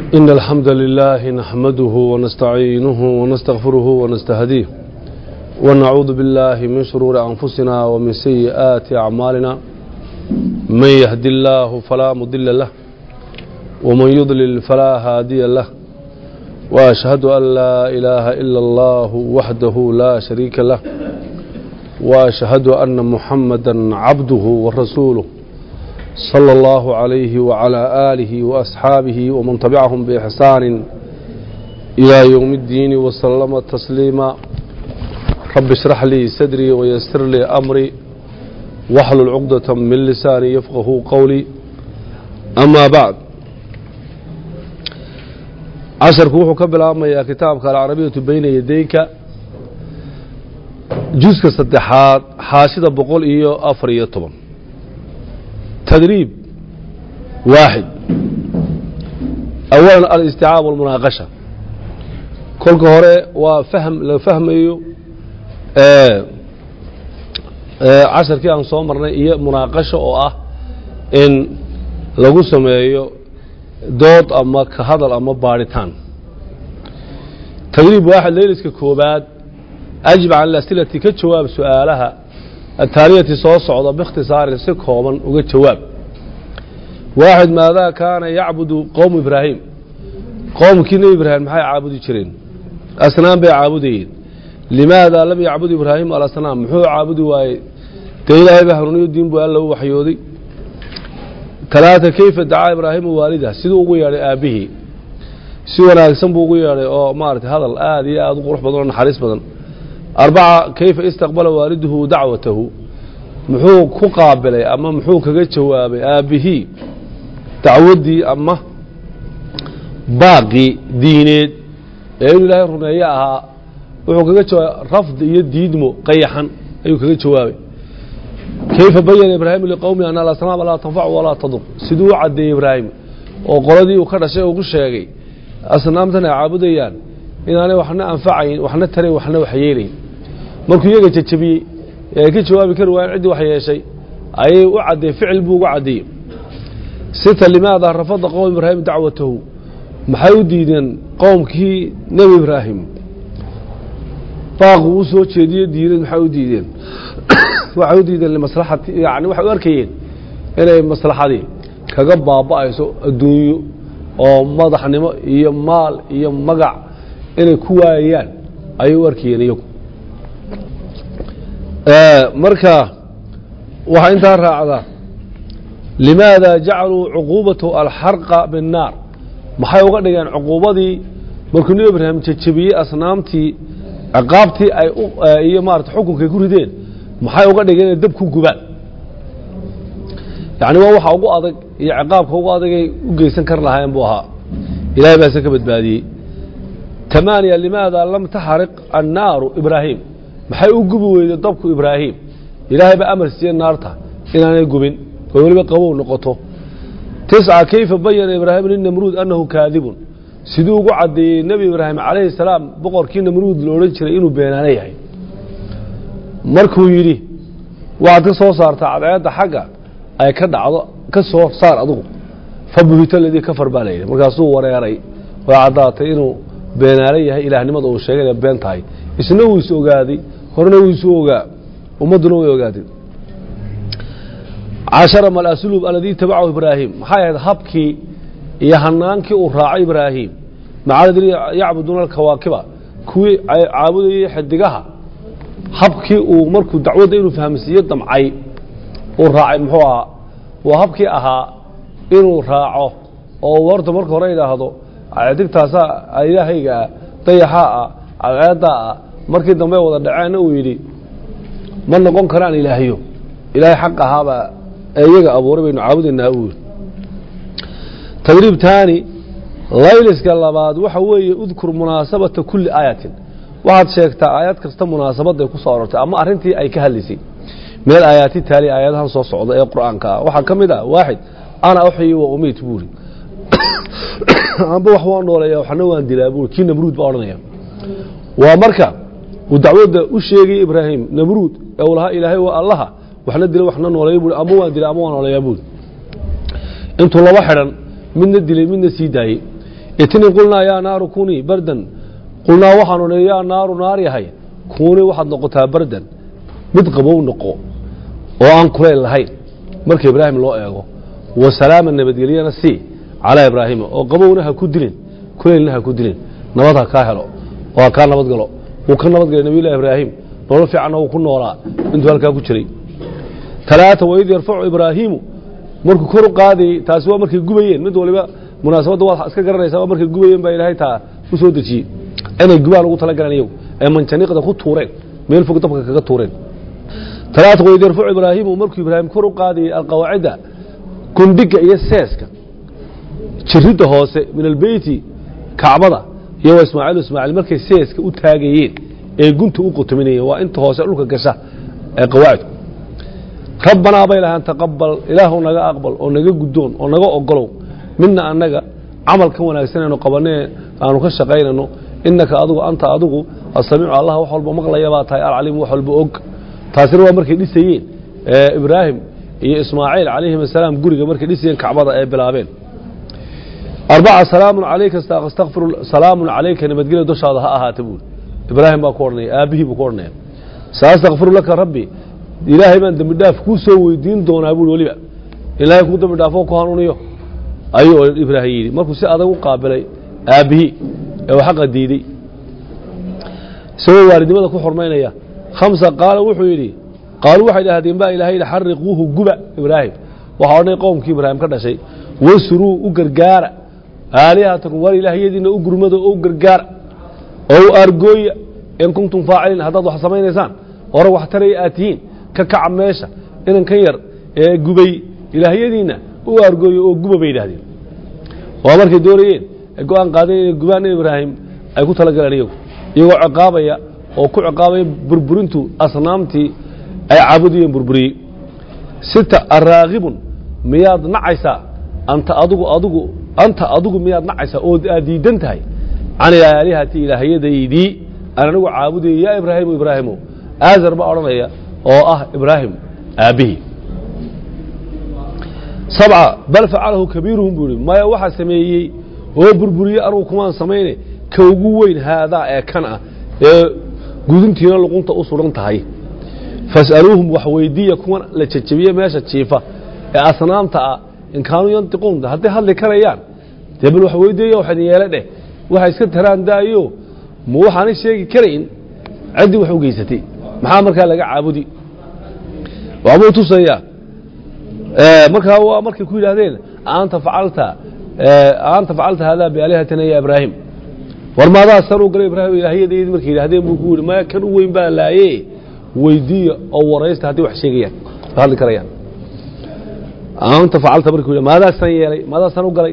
إن الحمد لله نحمده ونستعينه ونستغفره ونستهديه ونعوذ بالله من شرور أنفسنا ومن سيئات أعمالنا من يهد الله فلا مضل له ومن يضلل فلا هادي له وأشهد أن لا إله إلا الله وحده لا شريك له وأشهد أن محمدا عبده ورسوله صلى الله عليه وعلى آله وأصحابه ومن تبعهم بإحسان إلى يوم الدين وسلم تسليما رب اشرح لي صدري ويسر لي أمري واحلل عقدة من لساني يفقه قولي أما بعد casharku wuxuu ka bilaabmayaa kitaabka alcarabiyatu bayna yadayka juska saddexaad xaashida boqol iyo afar iyo toban tadriib waaxid awalan alisticaab walmunaaqasha kolka hore waa fahm la fahmayo casharkii aan soo marnay iyo munaaqasho oo ah in lagu sameeyo dood ama ka hadal ama baadhitaan tadriib waaxid leyliska koobaad ajib can asilati ka jawaab su-aalaha ataaliyati soo socda biikhtisaarin si kooban uga jawaab waaxid maadaa kaana yacbudu qowmu ibraahim qowmkii nebi ibraahim maxay caabudi jireen asnaam bay caabudayeen limaada lam yacbud ibraahim alasnaam muxuu caabudi waayey dee ilaahay baa hanuuniyo diin buu alla u waxyooday talaata keyfa dacaa ibraahimu waalida siduu ugu yeedhay aabbihii si wanaagsan buu ugu yeedhay oo maarata hadal aad iyo aad u qurux badan oo naxariis badan arbaca keyfa istaqbala waaliduhu dacwatahu muxuu ku qaabilay ama muxuu kaga jawaabay aabbihii dacwaddii ama baaqii diineed ee inuu ilaahay rumeeye ahaa wuxuu kaga jawaabay rafd iyo diidmo qayaxan ayuu kaga jawaabay kayfa bayana ibraahim liqowmi an alasnaam laa tanfacu walaa tadur siduu u caddeeyey ibraahim oo qoladii uu ka dhashay ugu sheegay asnaamtan ay caabudayaan inaanay waxna anfacayn waxna tarayn waxna waxyeelayn markuu iyaga jajabiyey ee ay ka jawaabi kari waayeen ciddii wax yeeshay ayay u caddeey ficil buu uga caddeeyey sita limaada rafada qowm ibraahim dacwatahu maxay u diideen qowmkii nebi ibraahim baaqu u soo jeediye diineed maxay u diideen waxay u diideen limaslaxati yani waxay u arkayeen inay maslaxadii kaga baaba'ayso adduunyo oo madaxnimo iyo maal iyo magac inay ku waayayaan ayay u arkayeen iyagu marka waxaa intaa raacda limaada jacaluu cuquubatahu alxarqa binnaar maxay uga dhigeen cuquubadii markuu nebi ibraahim jajabiyey asnaamtii ciqaabtii ay iyo maarata xukunkay ku rideen maxay uga dhigeen inay dab ku gubaan yani waa waxa ugu adag iyo ciqaabka ugu adagay u geysan kar lahaayeen buu ahaa ilahay baase ka badbaadiyey tamaaniya limaada lam taxariq annaaru ibraahim maxay u gubi weyday dabku ibraahim ilaahay baa amar siiye naarta inaanay gubin oo weliba qabow noqoto tisca kayfa bayana ibraahim linamruud annahu kaadibun siduu ugu caddeeyey nebi ibraahim calayhi salaam boqorkii namruud la odhan jiray inuu beenaano yahay markuu yidhi waxaad ka soo saartaa cadceedda xagga ay ka dhacdo ka soo saar adugu fabuhita ladii kafar baa layidhi markaasuu wareeray oo caddaatay inuu beenaalo yahay ilaahnimada uu sheegay inay been tahay isna wuu is ogaaday horena wuu isu ogaa ummadduna way ogaatay cashara mal asluub aladii tabacahu ibraahim maxay ahayd habkii iyo hanaankii uu raacay ibraahim macadadii yacbuduuna alkawaakiba kuwii caabudayay xidigaha habkii uu markuu dacwadda inuu fahamsiiyo damcay uu raacay muxuu ahaa waa habkii ahaa inuu raaco oo horta marka hore idhaahdo digtaasaa ilaahayga ah dayaxaa ah cadceeddaa ah markii dambe wada dhaceenna uu yidhi ma noqon karaan ilaahyo ilaahay xaq ahaabaa ee iyaga abuuray baynu caabudaynaa uu yidhi tadriib taani layliska labaad waxa weeye udkur munaasabata kulli aayatin waxaad sheegtaa aayad kasta munaasabadday ku soo arortay ama arrintii ay ka hadlaysay meel aayaati taali aayadahan soo socda ee qur'aanka ah waxaa ka mid ah waaxid ana uxyi wa umiit buuri amba wax waan nooleeya waxna waan dilaa buuri kii namruud baa odhanaya waa marka uu dacwadda u sheegay ibraahim namruud ee uu lahaa ilaahay waa allaha waxna dila waxna nooleeya buuri ama waan dila ama waan nooleeyaa buuri intuu laba xidhan midna dilay midna sii daayey itni qulnaa yaa naaru kunii bardan qulnaa waxaanu nihi yaa naaru naar yahay kunii waxaad noqotaa bardan mid qabow noqo oo aan kulayl lahayn marka ibraahim loo eego wa salaama nabadgelyana sii calaa ibraahima oo qabowna ha ku dilin kulaylna ha ku dilin nabad ha kaa helo oo ha kaa nabad galo wuu ka nabad galay nabiyullahi ibraahim nolol fiicanna wuu ku noolaa intuu halkaa ku jiray talaata waid yarfacu ibraahiimu markuu kor u qaadayey taasi waa markay gubayeen mid waliba munaasabadda waad iska garanaysaa waa markay gubayeen baa ilaahay taa u soo dejiyey inay gubaan ugu talagaleen iyagu ee manjaniiqda ku tuureen meel fog dabka kaga tuureen talaata waid yarfacu ibraahiimu markuu ibraahim kor u qaadayey alqawaacida gundhiga iyo seeska jiridda hoose min albeyti kacbada iyo waa ismaaciil ismaaciil markay seeska u taagayeen ee gunta u qotominayeen waa inta hoose dhulka gasha ee qawaacidku rabbanaa bay lahaan taqabal ilaahu naga aqbal oo naga guddoon oo naga ogolow midna annaga camalkan wanaagsanaynu qabanee aanu ka shaqaynayno innaka adigu anta adigu asamiicu allah wax walba maqlaya baa tahay alcaliimu wax walba og taasina waa markay dhisayeen ee ibraahim iyo ismaaciil calayhim asalaam guriga markay dhisayeen kacbada ee bilaabeen arbaca salaamun calayka astakfiru salaamun calayka nabadgelya dushaada ha ahaata buuri ibraahim baa ku odhanaya aabbihii buu ku odhanaya saastakfiru laka rabbi ilaahay baan dembi dhaaf kuu soo weydiin doonaa buuri weliba ilaahay kuu dembi dhaafoo ku hanuuniyo ayuu ibraahim yidhi markuu si adag u qaabilay aabbihii ee uu xaqa diidey isagoo waalidnimada ku xurmaynaya khamsa qaala wuxuu yidhi qaaluu waxay dhahdeen baa ilahay yidhi xariquuhu guba ibraahim waxaa odhanay qowmkii ibraahim ka dhashay wasruu u gargaara aalihatakum war ilaahyadiina u gurmada oo u gargaara oo u aargooya in kuntum faaciliin haddaad wax samaynaysaan hore wax taraya aad tihiin ka kaca meesha inankan yar ee gubay ilaahyadiinna u aargooya oo guba bay yidhahdeen waa markay doonayeen ay go-aan qaadeen inay gubaan in ibraahim ay ku talagaleen iyagu iyagoo ciqaabaya oo ku ciqaabaya burburintu asnaamtii ay caabudayeen burburiyey sita araakibun miyaad nacaysaa anta adigu adigu anta adigu miyaad nacaysaa oo aad diidan tahay can ilaalihati ilaahyadaydii aan anigu caabudayay yaa ibraahimu ibraahimo aazar baa odhanaya oo ah ibraahim aabbihii sabca bal facalahu kabiiruhum buu ihi maya waxaa sameeyey oo burburiyey anugu kumaan samayne ka ugu weyn haadaa ee kan ah ee guduntiina luqunta u sugan tahay fas'aluuhum wax weydiiya kuwan la jejebiye meesha jiifa ee asnaamta ah in kaanuu yantiquun hadday hadli karayaan dee bal wax weydiiya wax idin yeele dheh waxay iska taraan daayo ma waxaanay sheegi karayn ciddii wax u geysatay maxaa markaa laga caabudi waxbuu tusayaa markaa waa markay ku yidhaahdeen anta facalta anta facalta haadaa biaalihatina ya ibraahim war maadaa san u galay ibraahim ilaahyadaydi markay yidhahdeen buu ku yidhi maya kan u weyn baa laaye weydiiya oo waraysta hadday wax sheegayaan hadli karayaan anta facalta markuu yidhi maadaa san yeelay maadaa san u galay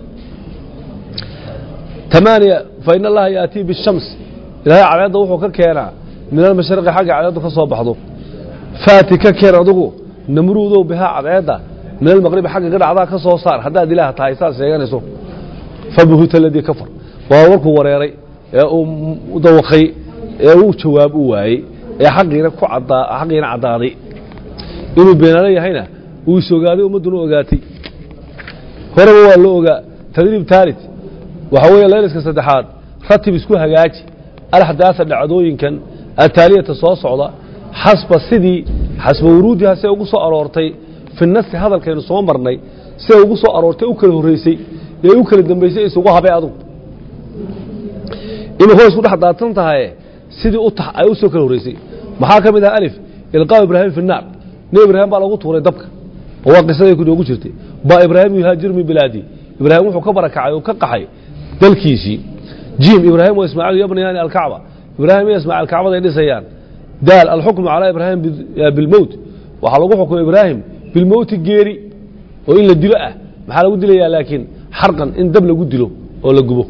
tamaaniya fa in allaha yaatii bishams ilaahay cadceedda wuxuu ka keenaa min almashriqi xagga cadceeddu ka soo baxdo faati ka keen adugu namruudow bihaa cadceedda min almaqribi xagga ka dhacdaa ka soo saar haddaad ilaah tahay saad sheeganayso fabuhuta aladii kafar waa warkuu wareeray ee uu dawaqay ee uu jawaab u waayey ee xaqiina ku cadaa xaqiina caddaaday inuu beenaalo yahayna uu is ogaaday ummadduna ogaatay horeba waa la ogaa tadriib taalit waxaa weeye layliska saddexaad ratib isku hagaaji alaxdaasa dhacdooyinkan ataaliyata soo socda xasba sidii xasba wuruudiha see ugu soo aroortay fi nasi hadalkaynu soo marnay siday ugu soo aroortay u kala horreysay ee u kala dambaysay isugu habay adugu inuu hoos ku dhex daadsan tahay sidii u tax ay u soo kala horreysay maxaa ka mid ah alif ilqaa ibraahim fi naar nebi ibraahim baa lagu tuuray dabka oo waa qisaday ku noogu jirtay ba ibraahim yuhaajiru min bilaadi ibraahim wuxuu ka barakacay oo ka qaxay dalkiisii jiim ibraahim wa ismaaciil yabniyaani alkacba ibraahim iyo ismaaciil kacbaday dhisayaan daal alxukmu calaa ibraahim bilmowt waxaa lagu xukumay ibraahim bilmowti geeri oo in la dilo ah maxaa lagu dilayaa laakiin xarqan in dab lagu dilo oo la gubo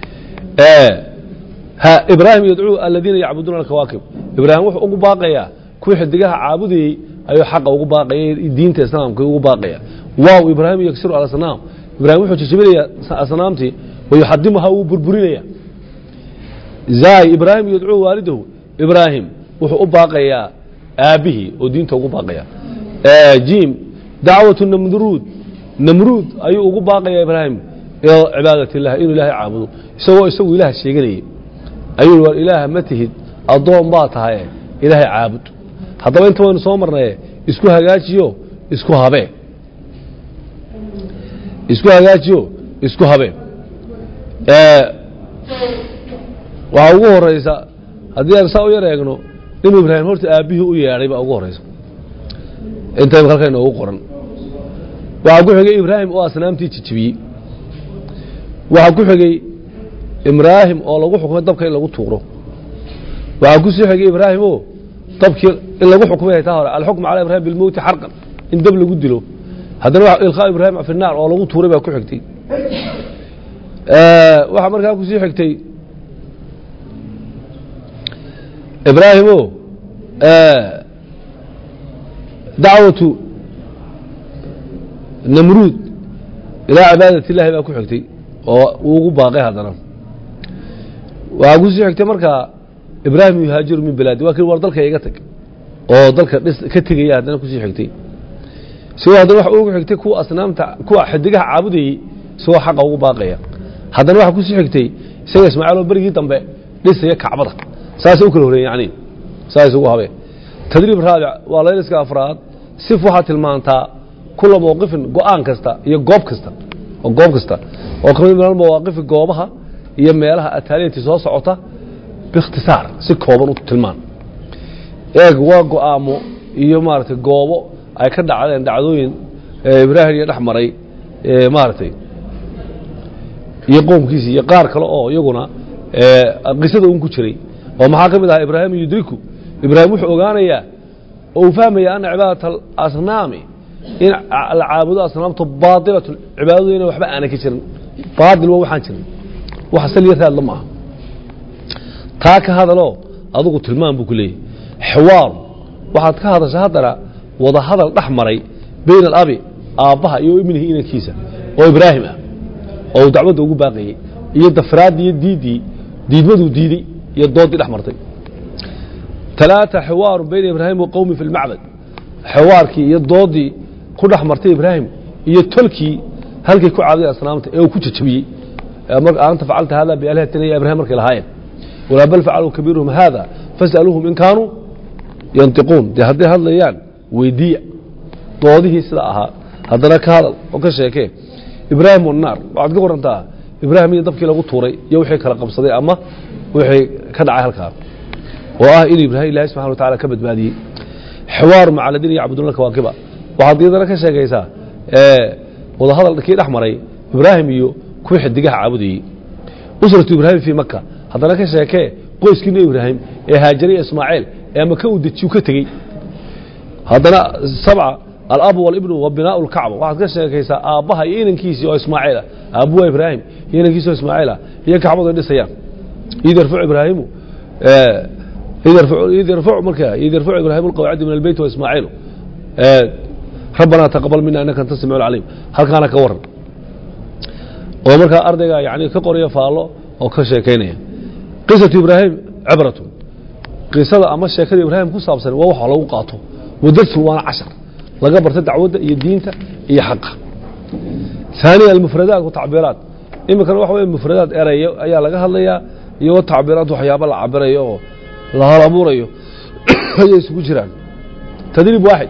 ibraahim yadcuu aladiina yacbuduuna alkawaakib ibraahim wuxuu ugu baaqayaa kuwii xidigaha caabudayey ayuu xaqa ugu baaqaya diinta islaamka ugu baaqaya waaw ibraahim yaksiru alasnaam ibraahim wuxuu jajabinayaa asnaamtii wayuxadimuha wuu burburinaya zaay ibraahim yadcuu waalidahu ibraahim wuxuu u baaqayaa aabbihii oo diinta ugu baaqaya jiim dacwatu namruud namruud ayuu ugu baaqaya ibraahim ila cibaadat illah inuu ilaahay caabudo isagoo isagu ilaah sheeganayay ayuu war ilaaha ma tihid addoon baa tahaye ilaahay caabud haddaba inta waynu soo marnaye isku hagaajiyo isku habee isku hagaajiyo isku habee waxaa ugu horeysa haddii aan saa u yar eegno inuu ibraahim horta aabbihii u yeedhay baa ugu horeysa inta halka inoogu qoran waxaa ku xigay ibraahim oo asnaamtii jijibiyey waxaa ku xigay ibraahim oo lagu xukumay dabka in lagu tuuro waxaa ku sii xigay ibraahim oo dabkii in lagu xukumay taa hore alxukm cala ibrahim bilmowti xarqan in dab lagu dilo haddana wa ilqaa ibraahim fi naar oo lagu tuuray baa ku xigtay waxaa markaa ku sii xigtay ibraahim o dacwatu namruud ilaa cibaadat illahi baa ku xigtay oo uu ugu baaqay haddana waxaa ku sii xigtay markaa ibraahim yuhaajiru min bilaadi waa kii war dalka iga tag oo dalka dhis ka tegaya haddana kusii xigtay isagoo haddana waxa ugu xigtay kuwa asnaamta kuwa xidigaha caabudayey isagoo xaqa ugu baaqaya haddana waxaa kusii xigtay isaga ismaaciil oo berigii dambe dhisaya kacbada saasay u kala horeeyeen yani saa isugu habeen tadriib raabic waa layliska afraad sif waxaa tilmaantaa kula mowqifin go-aan kasta iyo goob kasta oo goob kasta oo kamid min almawaaqifi goobaha iyo meelaha ataaliyati soo socota biikhtisaar si kooban u tilmaan eeg waa go-aamo iyo maaragtay goobo ay ka dhacdeen dhacdooyin ibraahim iyo dhex maray maaragtay iyo qoomkiisi iyo qaar kale oo iyaguna qisada un ku jiray oo maxaa ka mid ahaa ibraahim yudriku ibraahim wuxuu ogaanayaa oo uu fahmaya ana cibaadat alasnaami in la caabudo asnaamtu baailatun cibaadadu ina waxba aanay ka jirin baail waa waxaan jirin wax saliya raadla ma aha taa ka hadaloo adugu tilmaan buu ku leeyahy xiwaaru waxaad ka hadasha haddana wada hadal dhex maray bayna alabi aabbaha iyo ibnihi inankiisa oo ibraahim ah oo uu dacwadda ugu baaqayey iyo dafraaddii iyo diiddii diidmaduu diiday iyo doodii dhex martay talaata xiwaaru bayna ibraahim wa qowmi fi lmacbad xiwaarkii iyo doodii ku dhex martay ibraahim iyo tolkii halkay ku caabuday asnaamta ee uu ku jajabiyey anta facalta hada bialihatina ya ibrahim markay lahaayeen walaa bal facaluu kabiiruhum hada fas'aluuhum in kaanuu yantiquun dee hadday hadlayaan weydiiya doodihii sida ahaa haddana ka hadal oo ka sheekee ibraahim wanaar waxaad ka warantaa ibraahim iyo dabkii lagu tuuray iyo wixii kala qabsaday ama wixii ka dhacay halkaa oo ah in ibraahim ilahi subxana wa tacala ka badbaadiyey xiwaaru maca aladiina yacbuduuna kawaakiba waxaad iyadana ka sheegaysaa wadahadal kii dhex maray ibraahim iyo kuwii xidigaha caabudayey usratu ibraahim fii maka haddana ka sheekee qoyskii nebi ibraahim ee haajariya ismaaciil ee maka uu dejiyu ka tegey haddana sabca alabu walibnu wa binaau lkacba waxaad ka sheekaysaa aabbaha iyo inankiisii oo ismaaciilah aabbu waa ibraahim iyo inankiisi oo ismaaciilah iyo kacbadu ay dhisayaan id yarfacu ibraahimu id yarfacu marka id yarfacu ibraahimu alqawacidi min albeyt wa ismaaciilu rabbanaa taqabal mina innaka anta samicu alcaliim halkaana ka waran oo markaa ardayga yani ka qoraya faallo oo ka sheekaynaya qisatu ibraahim cibratun qisada ama sheekada ibraahim ku saabsan waa waxa lagu qaato wadarsun waana cashar laga barta dacwadda iyo diinta iyo xaqa ثaaniya almufradaat watacbiiraat iminkana waxa wey mufradaad erayo ayaa laga hadlayaa iyo watacbiiraat waxyaaba la cabirayo oo la hal abuurayo ayay isugu jiraan tadriib waaxid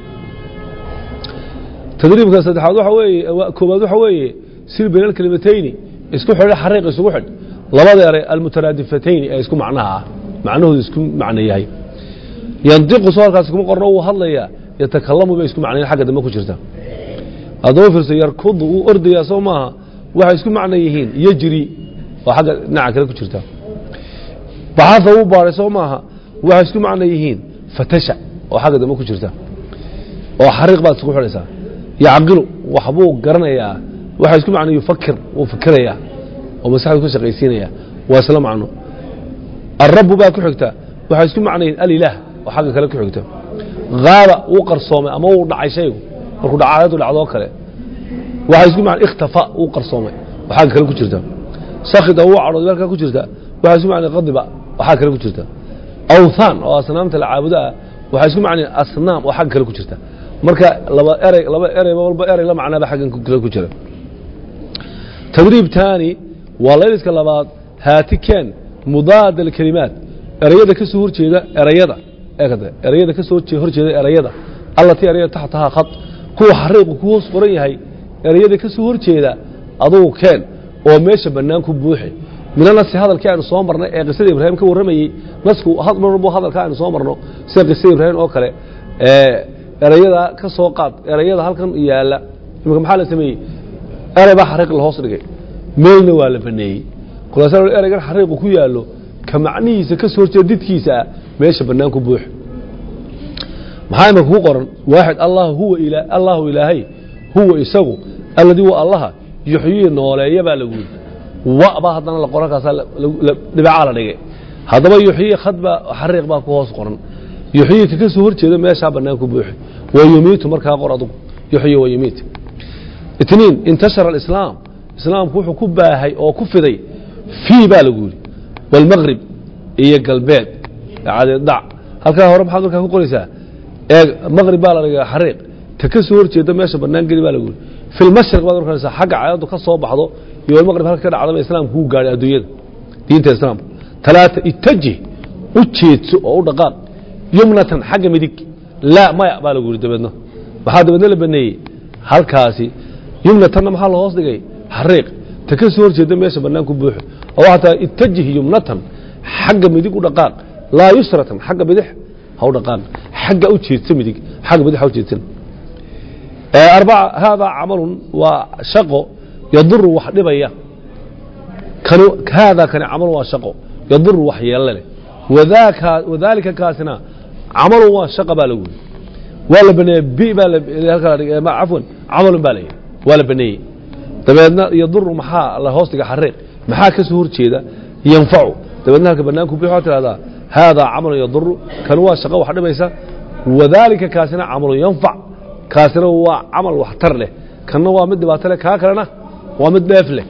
tadriibka saddexaad waxa weeye koobaad waxa weeye sil bayna alkelimatayni isku xidha xariiq isugu xidh labada eray almutaraadifatayni ee isku macnaha ah macnahoodu isku macno yahay yandiqu soo halkaas kuma qorno wuu hadlayaa yatakalamu bay isku macnayn xagga dambe ku jirta haddaba fiirso yarkudu wuu ordayaa soo maaha waxay isku macno yihiin yejri oo xagga dhinaca kale ku jirta baxaha wuu baaray soo maaha waxay isku macno yihiin fatasha oo xagga dambe ku jirta oo xariiq baad isku xidhaysaa yacqilu waxbuu garanayaa waxay isku macno yufakir wuu fikirayaa oo maskaxdu ka shaqaysiinaya waa isla macno alrabu baa ku xigta waxay isku macnayiin alilaah oo xagga kale ku xigta haaba wuu qarsoomay ama wuu dhacay shaygu markuu dhacaayadu dhacdoo kale waxay isku macna ikhtafa wuu qarsoomay oo xagga kale ku jirta sakhida wuu cadhooday halkaa ku jirta waxay isku macnayiin qadiba oo xagga kale ku jirta awthaan oo asnaamta la caabudo ah waxay isku macnayiin asnaam oo xagga kale ku jirta marka laba erey laba erey walba erey la macnaaba xaggan kale ku jira tadriib taani waa layliska labaad haati keen mudaad alkelimaat erayada ka soo horjeeda erayada eegade erayada ka soo hor jeeda erayada allatii erayada taxtahaa khad kuwa xariiqu ku hoos qoran yahay erayada ka soo horjeeda adugu keen oo meesha bannaan ku buuxi mina nasi hadalkii aynu soo marnay ee qisada ibraahim ka warramayey nasku marbu hadalka aynu soo marno sida qisada ibraahim oo kale erayada ka soo qaad erayada halkan yaalla imika maxaa la sameeyey erey baa xariiq la hoos dhigay meelna waa la baneeyey kulaasa ereygan xariiqu ku yaallo ka macnihiisa ka soo horjeeda didkiisa ah meesha bannaan ku buux maxaa imika ku qoran waaxid allah huwa ila allahu ilaahay huwa isagu alladii waa allaha yuxyii nooleeya baa lagu yidhi wa baa haddana la qoran kaasaa dhibacaa la dhigay haddaba yuxyii khad baa xariiq baa ku hoos qoran yuxyii ka ka soo horjeeda meeshaa bannaan ku buuxi wa yumiitu markaa qor adugu yuxyi wa yumiit itniin intashara alislaam islaamku wuxuu ku baahay oo ku fiday fii baa lagu yidhi walmaqrib iyo galbeed cadeeddhac halkaa hore maxaad markaa ku qoraysaa eeg maqrib baa la dhiga xariiq ta ka soo horjeeda meesha bannaan geli baa lagu yidhi fi lmashriq baad markanaysaa xagga caadadu ka soo baxdo iyo walmaqrib halka ka dhacdaba islaamku wuu gaadhay adduunyada diinta islaamka talaata itajih u jeedso oo u dhaqaaq yumnatan xagga midig laa maya baa lagu yidhi dabeedna maxaa dabeedna la baneeyey halkaasi yumnatanna maxaa la hoos dhigay xariiq ta ka soo horjeeda meesha bannaan ku buuxo oo waxaa tahay itajih yumnatan xagga midig u dhaqaaq laa yusratan xagga bidix ha u dhaqaaq xagga u jeedsa midig xagga bidix ha u jeedsan arbaca haadaa camalun waa shaqo yaduru wax dhibaya kani haadaa kani camalun waa shaqo yaduru wax yeelle leh wadaaka wadaalika kaasina camalun waa shaqa baa lagu yidhi waa la baneeyey bi baa halka la dhigay cafwan camalun baa la yidhi waa la baneeyey dabeedna yaduru maxaa la hoos dhiga xariiq maxaa ka soo horjeeda yanfacu dabeedna halka banaanku bixi waxaa tidhahdaa haadaa camalun yaduru kan waa shaqo wax dhibaysa wadaalika kaasina camalun yanfac kaasina waa camal waxtar leh kanna waa mid dhibaato leh kaa kalena waa mid dheef leh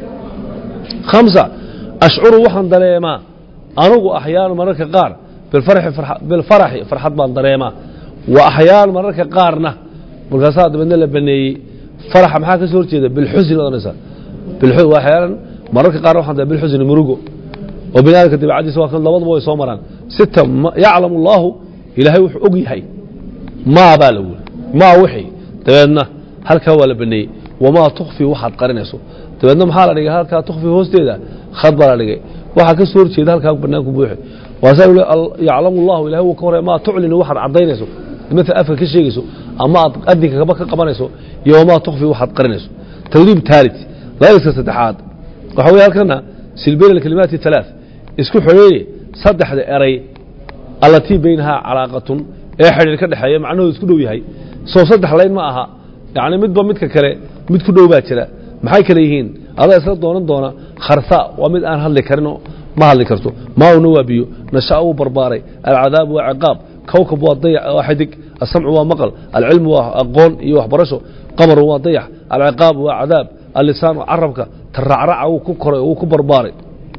khamsa ashcuru waxaan dareemaa anugu axyaanu mararka qaar bilfaraxi farxad baan dareemaa wa axyaan mararka qaarna markaasaa dabeedna la baneeyey faraxa maxaa ka soo horjeeda bilxusni odhanaysaa waxyaalan mararka qaarna waxaan dareema bilxusni murugo oo bini aadamka dabeecadiisa waa kan labaduba way soo maraan sita yaclamu allaahu ilaahay wuxuu og yahay maa baa lagu yiri maa wixii dabeedna halkaa waa la baneeyey wamaa tukfi waxaad qarinayso dabeedna maxaa la dhigay halkaa tukfi hoosteeda khad baa la dhigay waxaa ka soo horjeeda halkaa banaanku buuxi waasaa yaclamu allahu ilahay wuu ka horey maa tuclinu waxaad caddaynayso maala afka ka sheegayso ama aad adinka kaba ka qabanayso iyo wamaa tukfi waxaad qarinayso tadriib taalit layliska saddexaad waxa weye halkana silbayn alkalimaati alaa isku xoreeye saddexda eray allatii baynahaa calaaqatun ee xidhiir ka dhexeeya macnahoodu isku dhow yahay soo saddex layn ma aha yani midba midka kale mid ku dhow baa jira maxay kale yihiin adaa isla doonan doona kharsa waa mid aan hadli karinoo ma hadli karto maawna waa biyo nashaa wuu barbaaray alcadaab waa ciqaab kowkab waa dayac waa xidig asamcu waa maqal alcilmu waa aqoon iyo waxbarasho qamarun waa dayax alciqaab waa cadaab allisaan waa carabka taracraca wuu ku koray wuu ku barbaaray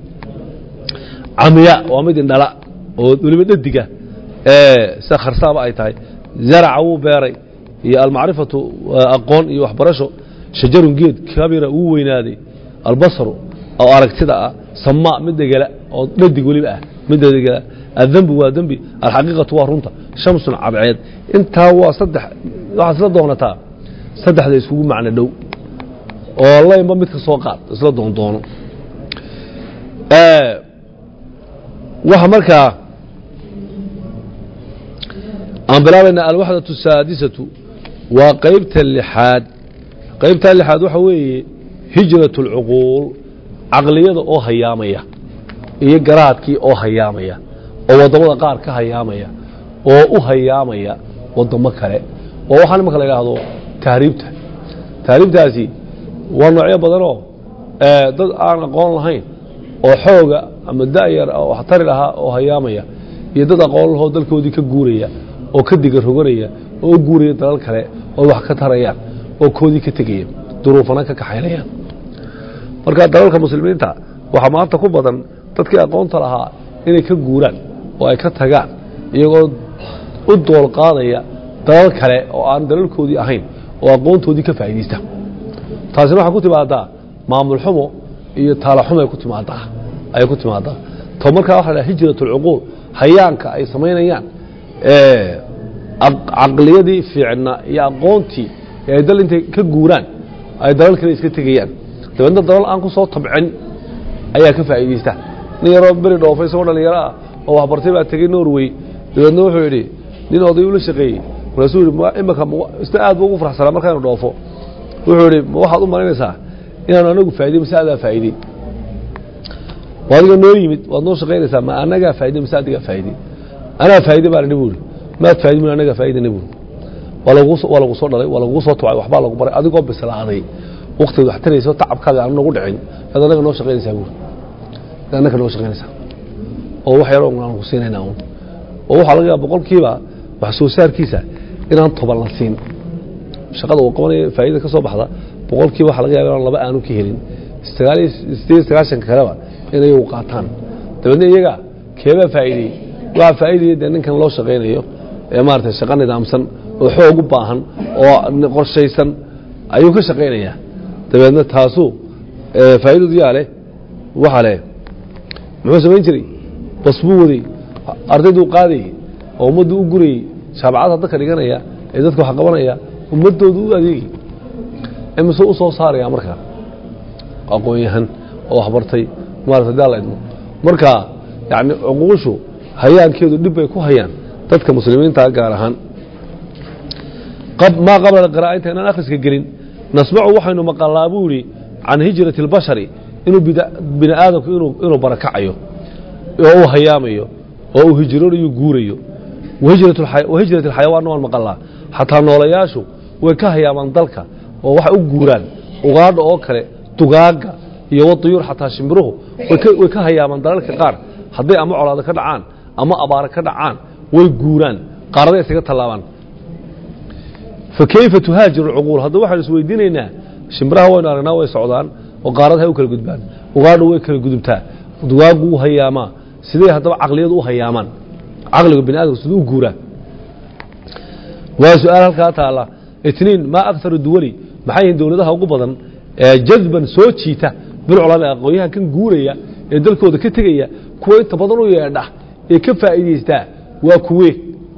camiya waa mid indhala oo weliba dhadiga sida kharsaaba ay tahay zaraca wuu beeray iyo almacrifatu aqoon iyo waxbarasho shajarun geed kabira wuu weynaaday albasaru oo aragtida ah samaa mid degela oo dhadig weliba ah mid degela adembu waa dembi alxaqiiqatu waa runta shamsun cadceed intaa waa saddex waxaad isla doonataa saddexda iskugu macno dhow oo laynba mid ka soo qaad isla doon doono waxa markaa aan bilaabayna alwaxdaة الsaadisatu waa qaybta lixaad qaybta lixaad waxa weeye hijraة اlcuquul caqliyada oo hayaamaya iyo garaadkii oo hayaamaya oo waddamada qaar ka hayaamaya oo u hayaamaya waddamo kale oo waxaa nimanka la idhaahdo tahriibta tahriibtaasi waa noocyo badanoo dad aan aqoon lahayn oo xooga ama da'yar wax tari lahaa oo hayaamaya iyo dad aqoon lahoo dalkoodii ka guuraya oo ka diga roganaya oo u guuraya dalal kale oo wax ka tarayaan oo koodii ka tegaya duruufana ka kaxaynayaan marka dalalka muslimiinta waxaa maanta ku badan dadkii aqoonta lahaa inay ka guuraan oo ay ka tagaan iyagoo u dool qaadaya dalal kale oo aan dalalkoodii ahayn oo aqoontoodii ka faa'iidaysta taasina waxaa ku timaadaa maamul xumo iyo taalo xumo ay ku timaadaa ay ku timaadaa to markaa waxa la hijrat alcuquul hayaanka ay samaynayaan caqliyadii fiicna iyo aqoontii ee ay dal intay ka guuraan ay dalal kale iska tegayaan dabeedna dalal aan ku soo tabcin ayaa ka faa'iidaysta nin yaroo beri dhoofay isagoo dhalinyaro ah oo waxbartay baa tegey norway dabeedna wuxuu yidhi nin oday ula shaqeeyey markaasuu yidhi imika isna aad buu ugu farxsanaa markaanu dhoofo wuxuu yidhi ma waxaad u malaynaysaa inaanu anagu faa'iday mise adaa faa'iday adiga noo yimid waad noo shaqaynaysaa ma anagaa faa'iday mise adigaa faa'iday anaa faa'iday baa la buuri maad faa'iday min anagaa faa'iday buuri waa lagu waa lagu soo dhalay waa lagu soo tubay waxbaa lagu baray adigoo bislaaday waqtigeed wax tarayso tacabkaaga aan nagu dhicin ad anaga noo shaqaynaysaa buuri ad anaga noo shaqaynaysaa oo wax yaroo aan ku siinaynaa un oo waxaa laga yaaba boqolkiiba wax soo saarkiisa inaan toban la siin shaqada uu qabanaya faa'iida ka soo baxda boqolkiiba waxa laga yaaba inaan laba aanu ka helin sagaal iyo sideed sagaashanka kaleba in ayagu qaataan dabeedna iyaga keebaa faa'iideyey waxaa faa'iidaya dee ninkan loo shaqaynayo ee maaragtay shaqo nidaamsan oo xoog u baahan oo qorshaysan ayuu ka shaqaynayaa dabeedna taasuu faa'iidadu yaa leh waxa leh muxuu samayn jiray bas buu waday ardayduu qaadayey oo ummaddu u gurayey shaabacada dadka dhiganaya ee dadka wax qabanaya ummaddoodu u adeegay imise u soo saaraya markaa aqoon-yahan oo waxbartay maarata daa la idmo marka yacni cuquushu hayaankeedu dhib bay ku hayaan dadka muslimiinta gaar ahaan maa qabla alqiraa'a inta inaan akhriska gelin nasmacu waxaynu maqalnaa buu yidhi can hijrati اlbashari inuu bini aadamku inuu barakacayo oo uu hayaamayo oo uu hijroonayo guurayo wahijrat alxayawaanna waan maqalnaa xataa noolayaashu way ka hayaamaan dalka oo waxay u guuraan ugaadha oo kale dugaaga iyo waduyuur xataa shimbiruhu way ka hayaamaan dalalka qaar hadday ama colaado ka dhacaan ama abaaro ka dhacaan way guuraan qaaraday isaga tallaabaan fa kayfa tuhaajiru alcuquul hadda waxaynu is weydiinaynaa shimbiraha waynu aragnaa way socdaan oo qaaradaha u kala gudbaan ugaadhu way kala gudubtaa dugaagu u hayaamaa sidee haddaba caqliyadu u hayaamaan caqliga bini aadamka siduu u guuraa waa su-aal halkaa taalla itniin maa akharu duwali maxay yihiin dowladaha ugu badan ee jadban soo jiita bilculamaa aqoonyahan kan guuraya ee dalkooda ka tegaya kuwa inta badan u yeedha ee ka faa'iidaystaa waa kuwe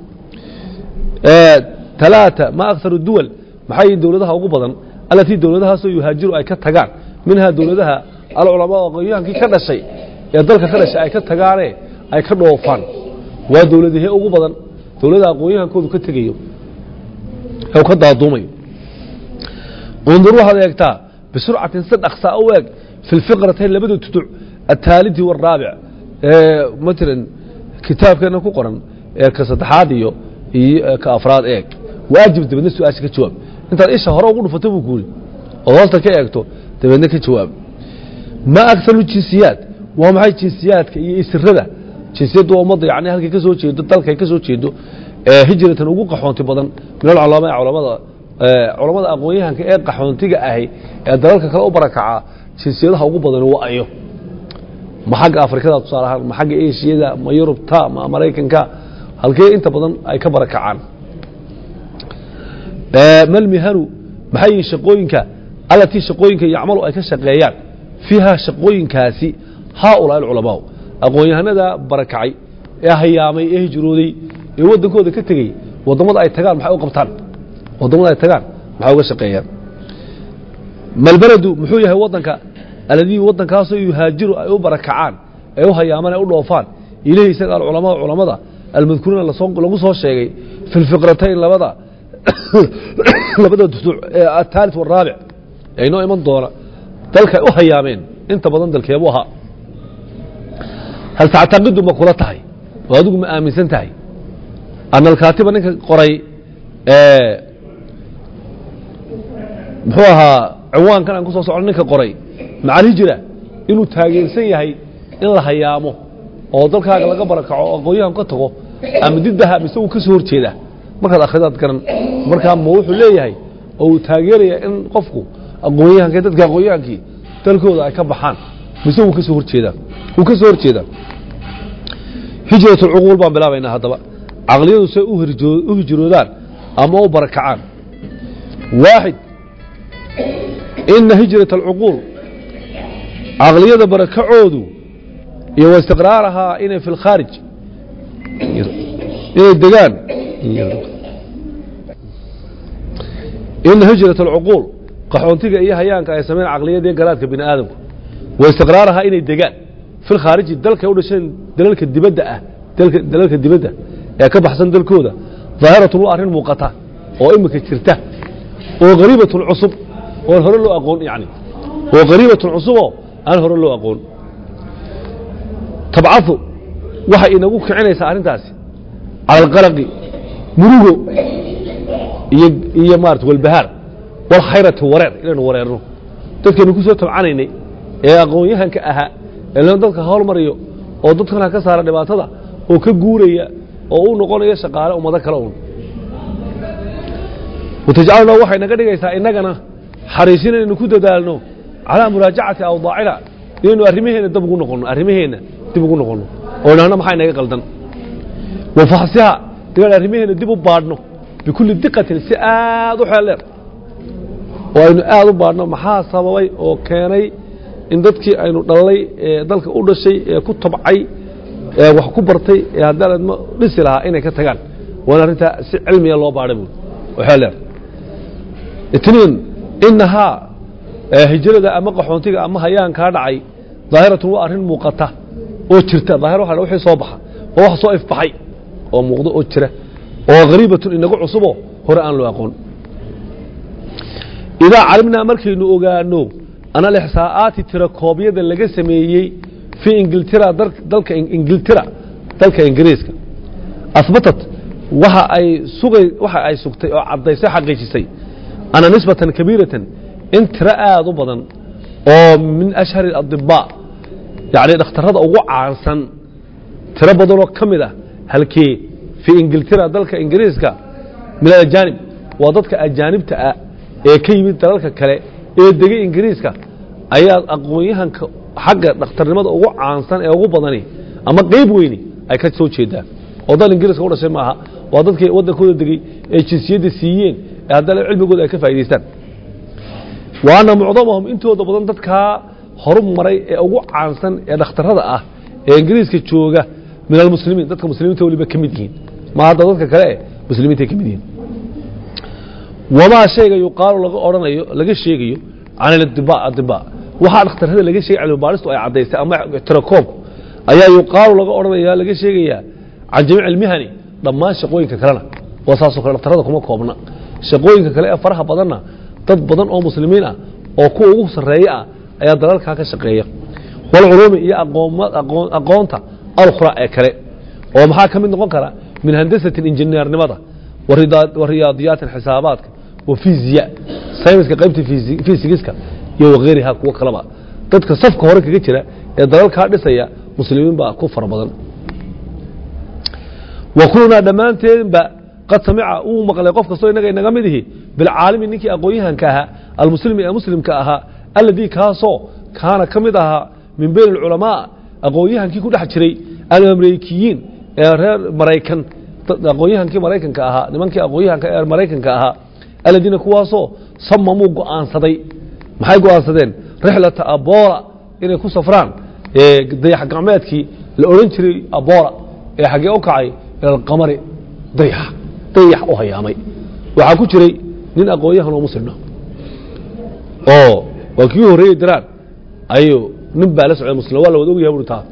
talaata maa akharu duwal maxay yihiin dowladaha ugu badan allatii dowladahaasoo yuhaajiru ay ka tagaan minhaa dowladaha alculamaa aqoonyahankii ka dhashay ee dalka ka dhashay ay ka tagaane ay ka dhoofaan waa dowladahee ugu badan dowladda aqoonyahankoodu ka tegayo ee ka daaduumayo undur waxaad eegtaa bisurcatin si dhaksaa u eeg fi lfiqratayn labada tuduc ataalidi waaraabic ee matalan kitaabkeena ku qoran ee ka saddexaad iyo iyo ka afraad eeg waajib dabeedna su-aasha ka jawaab intaad isha hore ugu dhufato buu kuuri ood hoosta ka eegto dabeedna ka jawaab ma akaru jinsiyaad waa maxay jinsiyaadka iyo isirada jinsiyaddu waa ummadda yani halkay ka soo jeedo dalkay ka soo jeedo ee hijratan ugu qaxoonti badan min alculamaa culamada culammada aqoon-yahanka ee qaxoontiga ahi ee dalalka kale u barakacaa jinsiyadaha ugu badan waa ayo ma xagga afrikada tusaale ahaan ma xagga eshiyada ma yurubta ma maraykanka halkee inta badan ay ka barakacaan malmihanu maxay yihiin shaqooyinka allatii shaqooyinka yacmalu ay ka shaqeeyaan fiiha shaqooyinkaasi haaulaa alculamaau aqoon-yahanada barakacay ee hayaamay ee hijrooday ee waddankooda ka tegey waddamada ay tagaan maxay u qabtaan waddamada ay tagaan maxay uga shaqeeyaan malbeledu muxuu yahay waddanka alladii waddankaasoo yuhaajiru ay u barakacaan ay u hayaamaan ay u dhoofaan ilahi isaga alculamaa culamada almadkuuriina lagu soo sheegay fi lfiqratayn labada labada dusuuc ee ataalit waraabic ee inoo iman doona dalkay u hayaameen inta badan dalkeebu ahaa hal tactaqidu ma kula tahay oo adigu ma aaminsan tahay ana alkaatiba ninka qoray muxuu ahaa ciwaankan aan ku soo socno ninka qoray maca alhijra inuu taageersan yahay in la hayaamo oo dalkaaga laga barakaco oo aqoonyahan ka tago ama diddaha mise uu ka soo horjeedaa markaad akhridaad garan markaa ma wuxuu leeyahay oo uu taageeraya in qofku aqoonyahanka dadka aqoonyahankii dalkooda ay ka baxaan mise wuu ka soo horjeedaa wuu ka soo horjeedaa hijrat alcuquul baan bilaabaynaa haddaba caqliyadu say u hijroodaan ama u barakacaan waaxid ina hijrat alcuquul caqliyada barakacoodu iyo wa istiqraarahaa inay fi lkhaarij inay degaan ina hijrat alcuquul qaxoontiga iyo hayaanka ay sameyn caqliyada iyo garaadka bini aadamku wa istiqraarahaa inay degaan fi lkhaariji dalkay u dhasheen dalalka dibadda ah dalka- dalalka dibadda ee ka baxsan dalkooda daahiratun waa arrin muuqata oo imika jirta oo qariibatun cusub oon hore loo aqoon yani oo qariibatun cusuboo aan hore loo aqoon tabcadu waxay inagu kicinaysaa arrintaasi cala alqalaqi murugo iyo iyo maarata walbahaar walkhayrati wareer inaynu wareerno dadkaynu ku soo tabcanaynay ee aqoon-yahanka ahaa ee loo dadka howlmariyo oo dadkana ka saara dhibaatada oo ka guuraya oo u noqonaya shaqaale ummado kale un watajcaluna waxay naga dhigaysaa innagana xariisin inaynu ku dadaalno calaa muraajacati awdaacina inaynu arrimaheenna dib ugu noqonno arrimaheenna dib ugu noqonno oo idhahno maxaa inaga qaldan wa faxsiha inaan arrimaheenna dib u baadhno bikulli diqatin si aad u xeel dheer oo aynu aad u baadhno maxaa sababay oo keenay in dadkii aynu dhalay ee dalka u dhashay ee ku tabcay ee wax ku bartay ee haddaan adma dhisi lahaa inay ka tagaan waana arrintaa si cilmiya loo baadha buuri oo xeel dheer itniin inahaa ee hijrada ama qaxoontiga ama hayaankaa dhacay daahiratun waa arrin muuqata oo jirta daahir waxa la wixii soo baxa oo wax soo ifbaxay oo muuqdo oo jira oo qariibatun inagu cusuboo hore aan loo aqoon idaa calimnaa markaynu ogaano ana alixsaa'aati tirakoobyada laga sameeyey fii ingiltira dal- dalka ingiltira dalka ingiriiska asbatat waxa ay sugay waxa ay sugtay oo caddaysay xaqiijisay ana nisbatan kabiiratan in tiro aad u badan oo min ashhari adibaa yacni dhakhtarrada ugu caansan tiro badanoo ka mid ah halkee fii ingiltira dalka ingiriiska min alajaanib waa dadka ajaanibta ah ee ka yimid dalalka kale ee degay ingiriiska ayaa aqoon-yahanka xagga dhakhtarnimada ugu caansan ee ugu badani ama qeyb weyni ay ka soo jeedaan oo dal ingiriiska u dhashay maaha waa dadkii waddankooda degey ee jinsiyadda siiyeen ee haddana cilmigooda ay ka faa'idaystaan wa anna mucdamahum intooda badan dadkaa horu maray ee ugu caansan ee dhakhtarrada ah ee ingiriiska jooga min almuslimiin dadka muslimiinta weliba ka mid yihiin ma hadda dadka kale eh muslimiintay ka mid yihiin wamaa shayga yuqaalu laga odhanayo laga sheegayo can adiba adiba waxaa dhakhtarrada laga sheegay cilmibaadhistu ay caddaysay ama tirakoobku ayaa yuqaalu laga odhanaya laga sheegayaa can jamiic ilmihani dhammaan shaqooyinka kalena waa saasoo kale dhakhtarrada kuma koobna shaqooyinka kale ee faraha badanna dad badan oo muslimiin ah oo kuwa ugu sarreeya ah ayaa dalalkaa ka shaqeeya walculuumi iyo aqooma- aqoon- aqoonta alkhura ee kale oo maxaa ka mid noqon kara min handasatin injineernimada warida- wariyaadiyaatin xisaabaadka wa fiziya sayniska qaybta fisi- fisigiska iyo wakeyriha kuwo kaleba dadka safka hore kaga jira ee dalalkaa dhisaya muslimiin baa ku fara badan wa kulunaa dhammaanteenba qad samica uu maqlay qof kastoo inaga inaga mid ihi bilcaalimi ninkii aqoon-yahanka ahaa almuslimi ee muslimka ahaa alladii kaasoo kaana ka mid ahaa min bayn alculamaa aqoon-yahankii ku dhex jiray alamrikiyiin ee reer maraykan dad- aqoon-yahankii maraykanka ahaa nimankii aqoon-yahanka ee maraykanka ahaa aladiina kuwaasoo samamuu go'aansaday maxay go'aansadeen rixlata aboola inay ku safraan ee dayax gacmeedkii la odhan jiray aboola ee xaggee u kacay ila alqamari dayax dayax u hayaamay waxaa ku jiray nin aqoon-yahan oo muslimna oo waa kii horreeyey daraan ayuu nin baa la socday muslim waa la wada ogyahay buri taa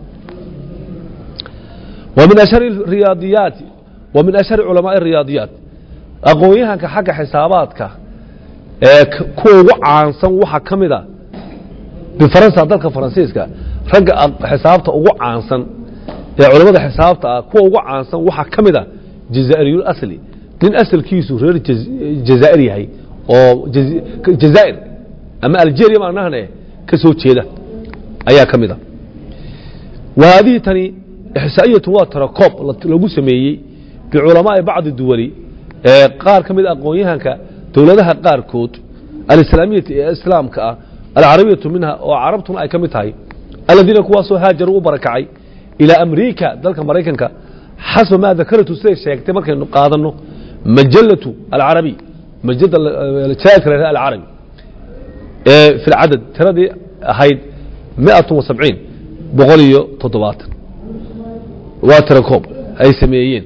wa min ashhari riyaadiyaati wa min ashhari culamaai riyaadiyaat aqoon-yahanka xagga xisaabaadka ee k- kuwa ugu caansan waxaa ka mid a bifaransa dalka faransiiska ragga aq- xisaabta ugu caansan ee culamada xisaabta ah kuwa ugu caansan waxaa ka mid a jazaa'iriyul asli nin asalkiisu reer jaz- jazaa'ir yahay oo jaz- jazaa'ir ama algeria maanahane ka soo jeeda ayaa ka mid a wa haadihi tani ixsaa'iyatu waa tarakoob la- lagu sameeyey biculamaai bacdi duwali ee qaar ka mid a aqoon-yahanka dowladaha qaarkood alislaamiyati ee islaamka ah alcarabiyatu minha oo carabtuna ay ka mid tahay aladiina kuwaasoo haajaruu u barakacay ilaa amriika dalka maraykanka xasba maa dakaratu siday sheegtay markaynu qaadanno majalatu alcarabiy majada jaaidka la alcarabi ee fi lcadad tiradii ahayd miatun wa sabciin boqol iyo toddobaatan waa tirakoob ay sameeyeen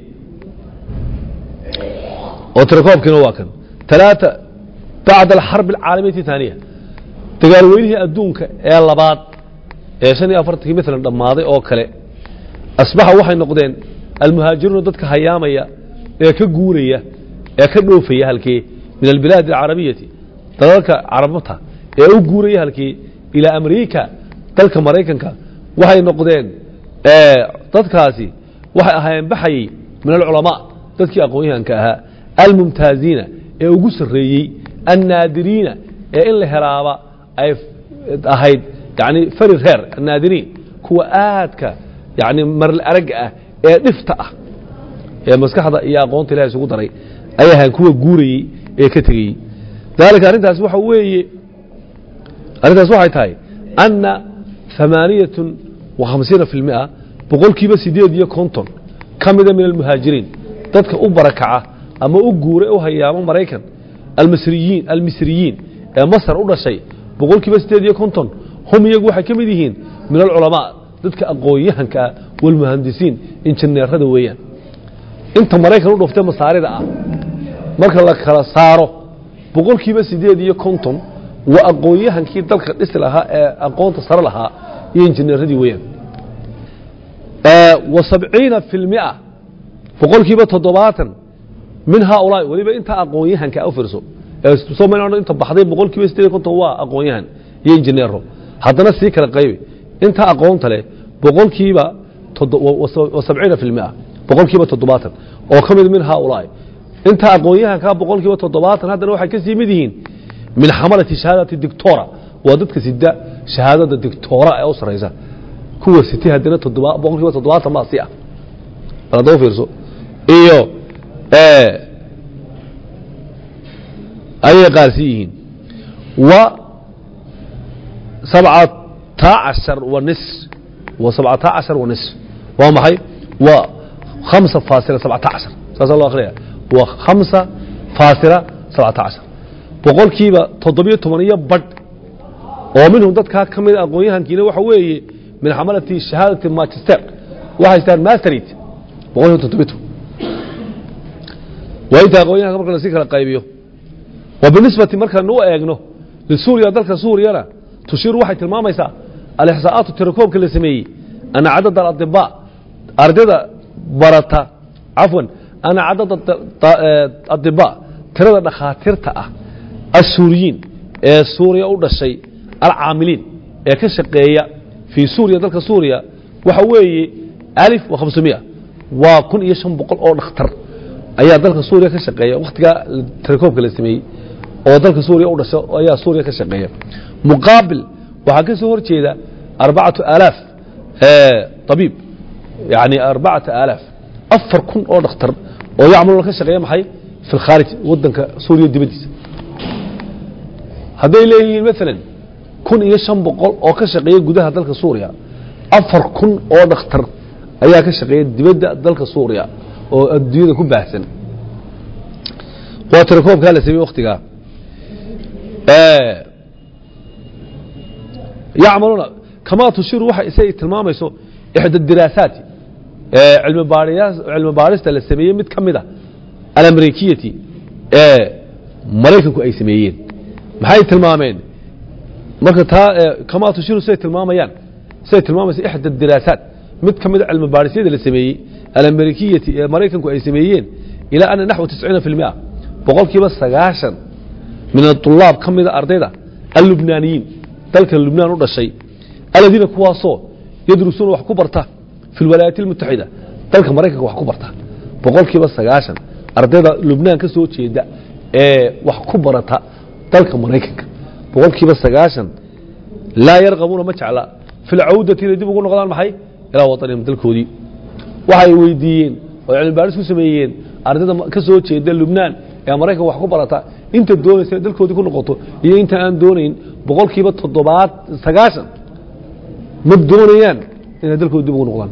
oo tirakoobkiina waa kan talaata bacda alxarb alcaalamiyati thaaniya dagaalweynihii adduunka ee labaad ee shan iyo afartankii maalan dhammaaday oo kale asbaxa waxay noqdeen almuhaajiruuna dadka hayaamaya ee ka guuraya ee ka dhoofaya halkii min albilaadi alcarabiyati dalalka carabta ee u guuraya halkii ilaa amriika dalka maraykanka waxay noqdeen dadkaasi waxay ahaayeen baxayey min alculamaa dadkii aqoon-yahanka ahaa almumtaaziina ee ugu sarreeyey annaadiriina ee in la helaaba ay ahayd yani fari reer annaadiriin kuwa aadka yani marl aragga ah ee dhifta ah ee maskaxda iyo aqoonta ilahay isugu daray ay ahayn kuwa guurayey ee ka tegeyey dalika arrintaas waxa weeye arrintaas waxay tahay anna ثamaaniyatun wa hamsiina fi lmia boqolkiiba sideed iyo konton ka mida min almuhaajiriin dadka u barakaca ama u guura u hayaamo maraykan almasriyiin almisriyiin ee masar u dhashay boqolkiiba sideed iyo konton hum iyagu waxay ka mid yihiin min alculamaa dadka aqoon-yahanka ah walmuhandisiin injineerada weeyaan inta maraykan u dhuftee masaarida ah marka la kala saaro boqolkiiba sideed iyo konton waa aqoon-yahankii dalka dhisi lahaa ee aqoonta sare lahaa iyo injineeradii weeyaan wa sabciina fi lmia boqolkiiba toddobaatan min haaulaai weliba inta aqoon-yahanka u fiirso sooma inta baxday boqolkiiba sideed iyo konton waa aqoon-yahan iyo injineero haddana sii kala qaybi inta aqoonta leh boqolkiiba sabciina fi lmia boqolkiiba toddobaatan oo ka mid min haaulaai inta aqoon-yahankaa boqolkiiba toddobaatan haddana waxay ka sii mid yihiin min xamalati shahaadati dictora waa dadka sida shahaadada dictora ee u saraysa kuwa sitay haddana boqolkiiba toddobaatan baa si ah bal haddaba fiirso iyo ayay qaar sii yihiin wa sabcata cashar wa nis wa sabcata cashar wa nis waa maxay waa khamsa faasila sabcata cashar saasaa loo akhriyaya waa khamsa faasila sabcata cashar boqolkiiba toddobiyo toban iyo badh oo minhum dadkaa ka mida aqoon-yahankiina waxa weeye min xamalati shahaadati manchester waxay haystaan masterit boqolkiiba toddobiyo toban waa inta aqoon-yahanka marka lasii kala qaybiyo wa binisbati markaanu u eegno lisuuriya dalka suuriyana tushiiru waxay tilmaamaysaa alixsaa'aatu tirakoobka la sameeyey ana cadad aladibaa ardayda barata cafwan ana cadad adibaa tirada dhakhaatiirta ah assuuriyiin ee suuriya u dhashay alcaamiliin ee ka shaqeeya fii suuriya dalka suuriya waxa weeye alif wa khamsumiya waa kun iyo shan boqol oo dhakhtar ayaa dalka suuriya ka shaqeeya wakhtigaa tirakoobka la sameeyey oo dalka suuriya u dhasho ayaa suuriya ka shaqeeya muqaabil waxaa ka soo hor jeeda arbacatu aalaaf abiib yani arbacata aalaaf afar kun oo dhakhtar oo yacmaluna ka shaqeeya maxay fi lkhaarij wadanka suuriya dibaddiisa hadday leeyihiin maalan kun iyo shan boqol oo ka shaqeeya gudaha dalka suuriya afar kun oo dhakhtar ayaa ka shaqeeya dibadda dalka suuriya oo adduunyada ku baahsan waa tirakoobkaa la sameeye waktigaa yacmaluuna kamaa tushiru waxa isay tilmaamayso ixda diraasaati cilmi baarista la sameeyey mid ka mida alamrikiyati ee maraykanku ay sameeyeen maxay tilmaameen marka taa kamaa tushiru siday tilmaamayaan siday tilmaamaysa ixda diraasaat mid ka mida cilmi baarisyada la sameeyey alamrikiyati ee maraykanku ay sameeyeen ilaa ana naxwa tisciina fi lmia boqolkiiba sagaashan min aطulaab ka mida ardayda allubnaaniyiin dalka lubnaan u dhashay aladiina kuwaasoo yadrusuuna wax ku barta fi lwalaayaat اlmutaxida dalka maraykanka wax ku barta boqolkiiba sagaashan ardayda lubnaan ka soo jeeda ee wax ku barata dalka maraykanka boqolkiiba sagaashan laa yarqabuuna ma jecla fi lcawdati inay dib ugu noqdaan maxay ilaa waطanihim dalkoodii waxay weydiiyeen oo cilmi baaris ku sameeyeen ardayda ka soo jeeda lubnaan ee maraykanka wax ku barata inta doonaysa inay dalkoodii ku noqoto iyo inta aan doonayn boqolkiiba toddobaad sagaashan ma doonayaan inay dalkooda dib ugu noqdaan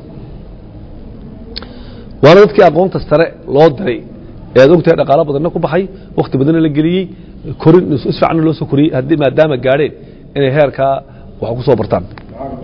waana dadkii aqoonta sare loo diray ee ad ogtahay dhaqaalo badanna ku baxay wakhti badanna la geliyey korin isfiicanna loo soo koriyey haddii maadaama gaadheen inay heerkaa wax ku soo bartaan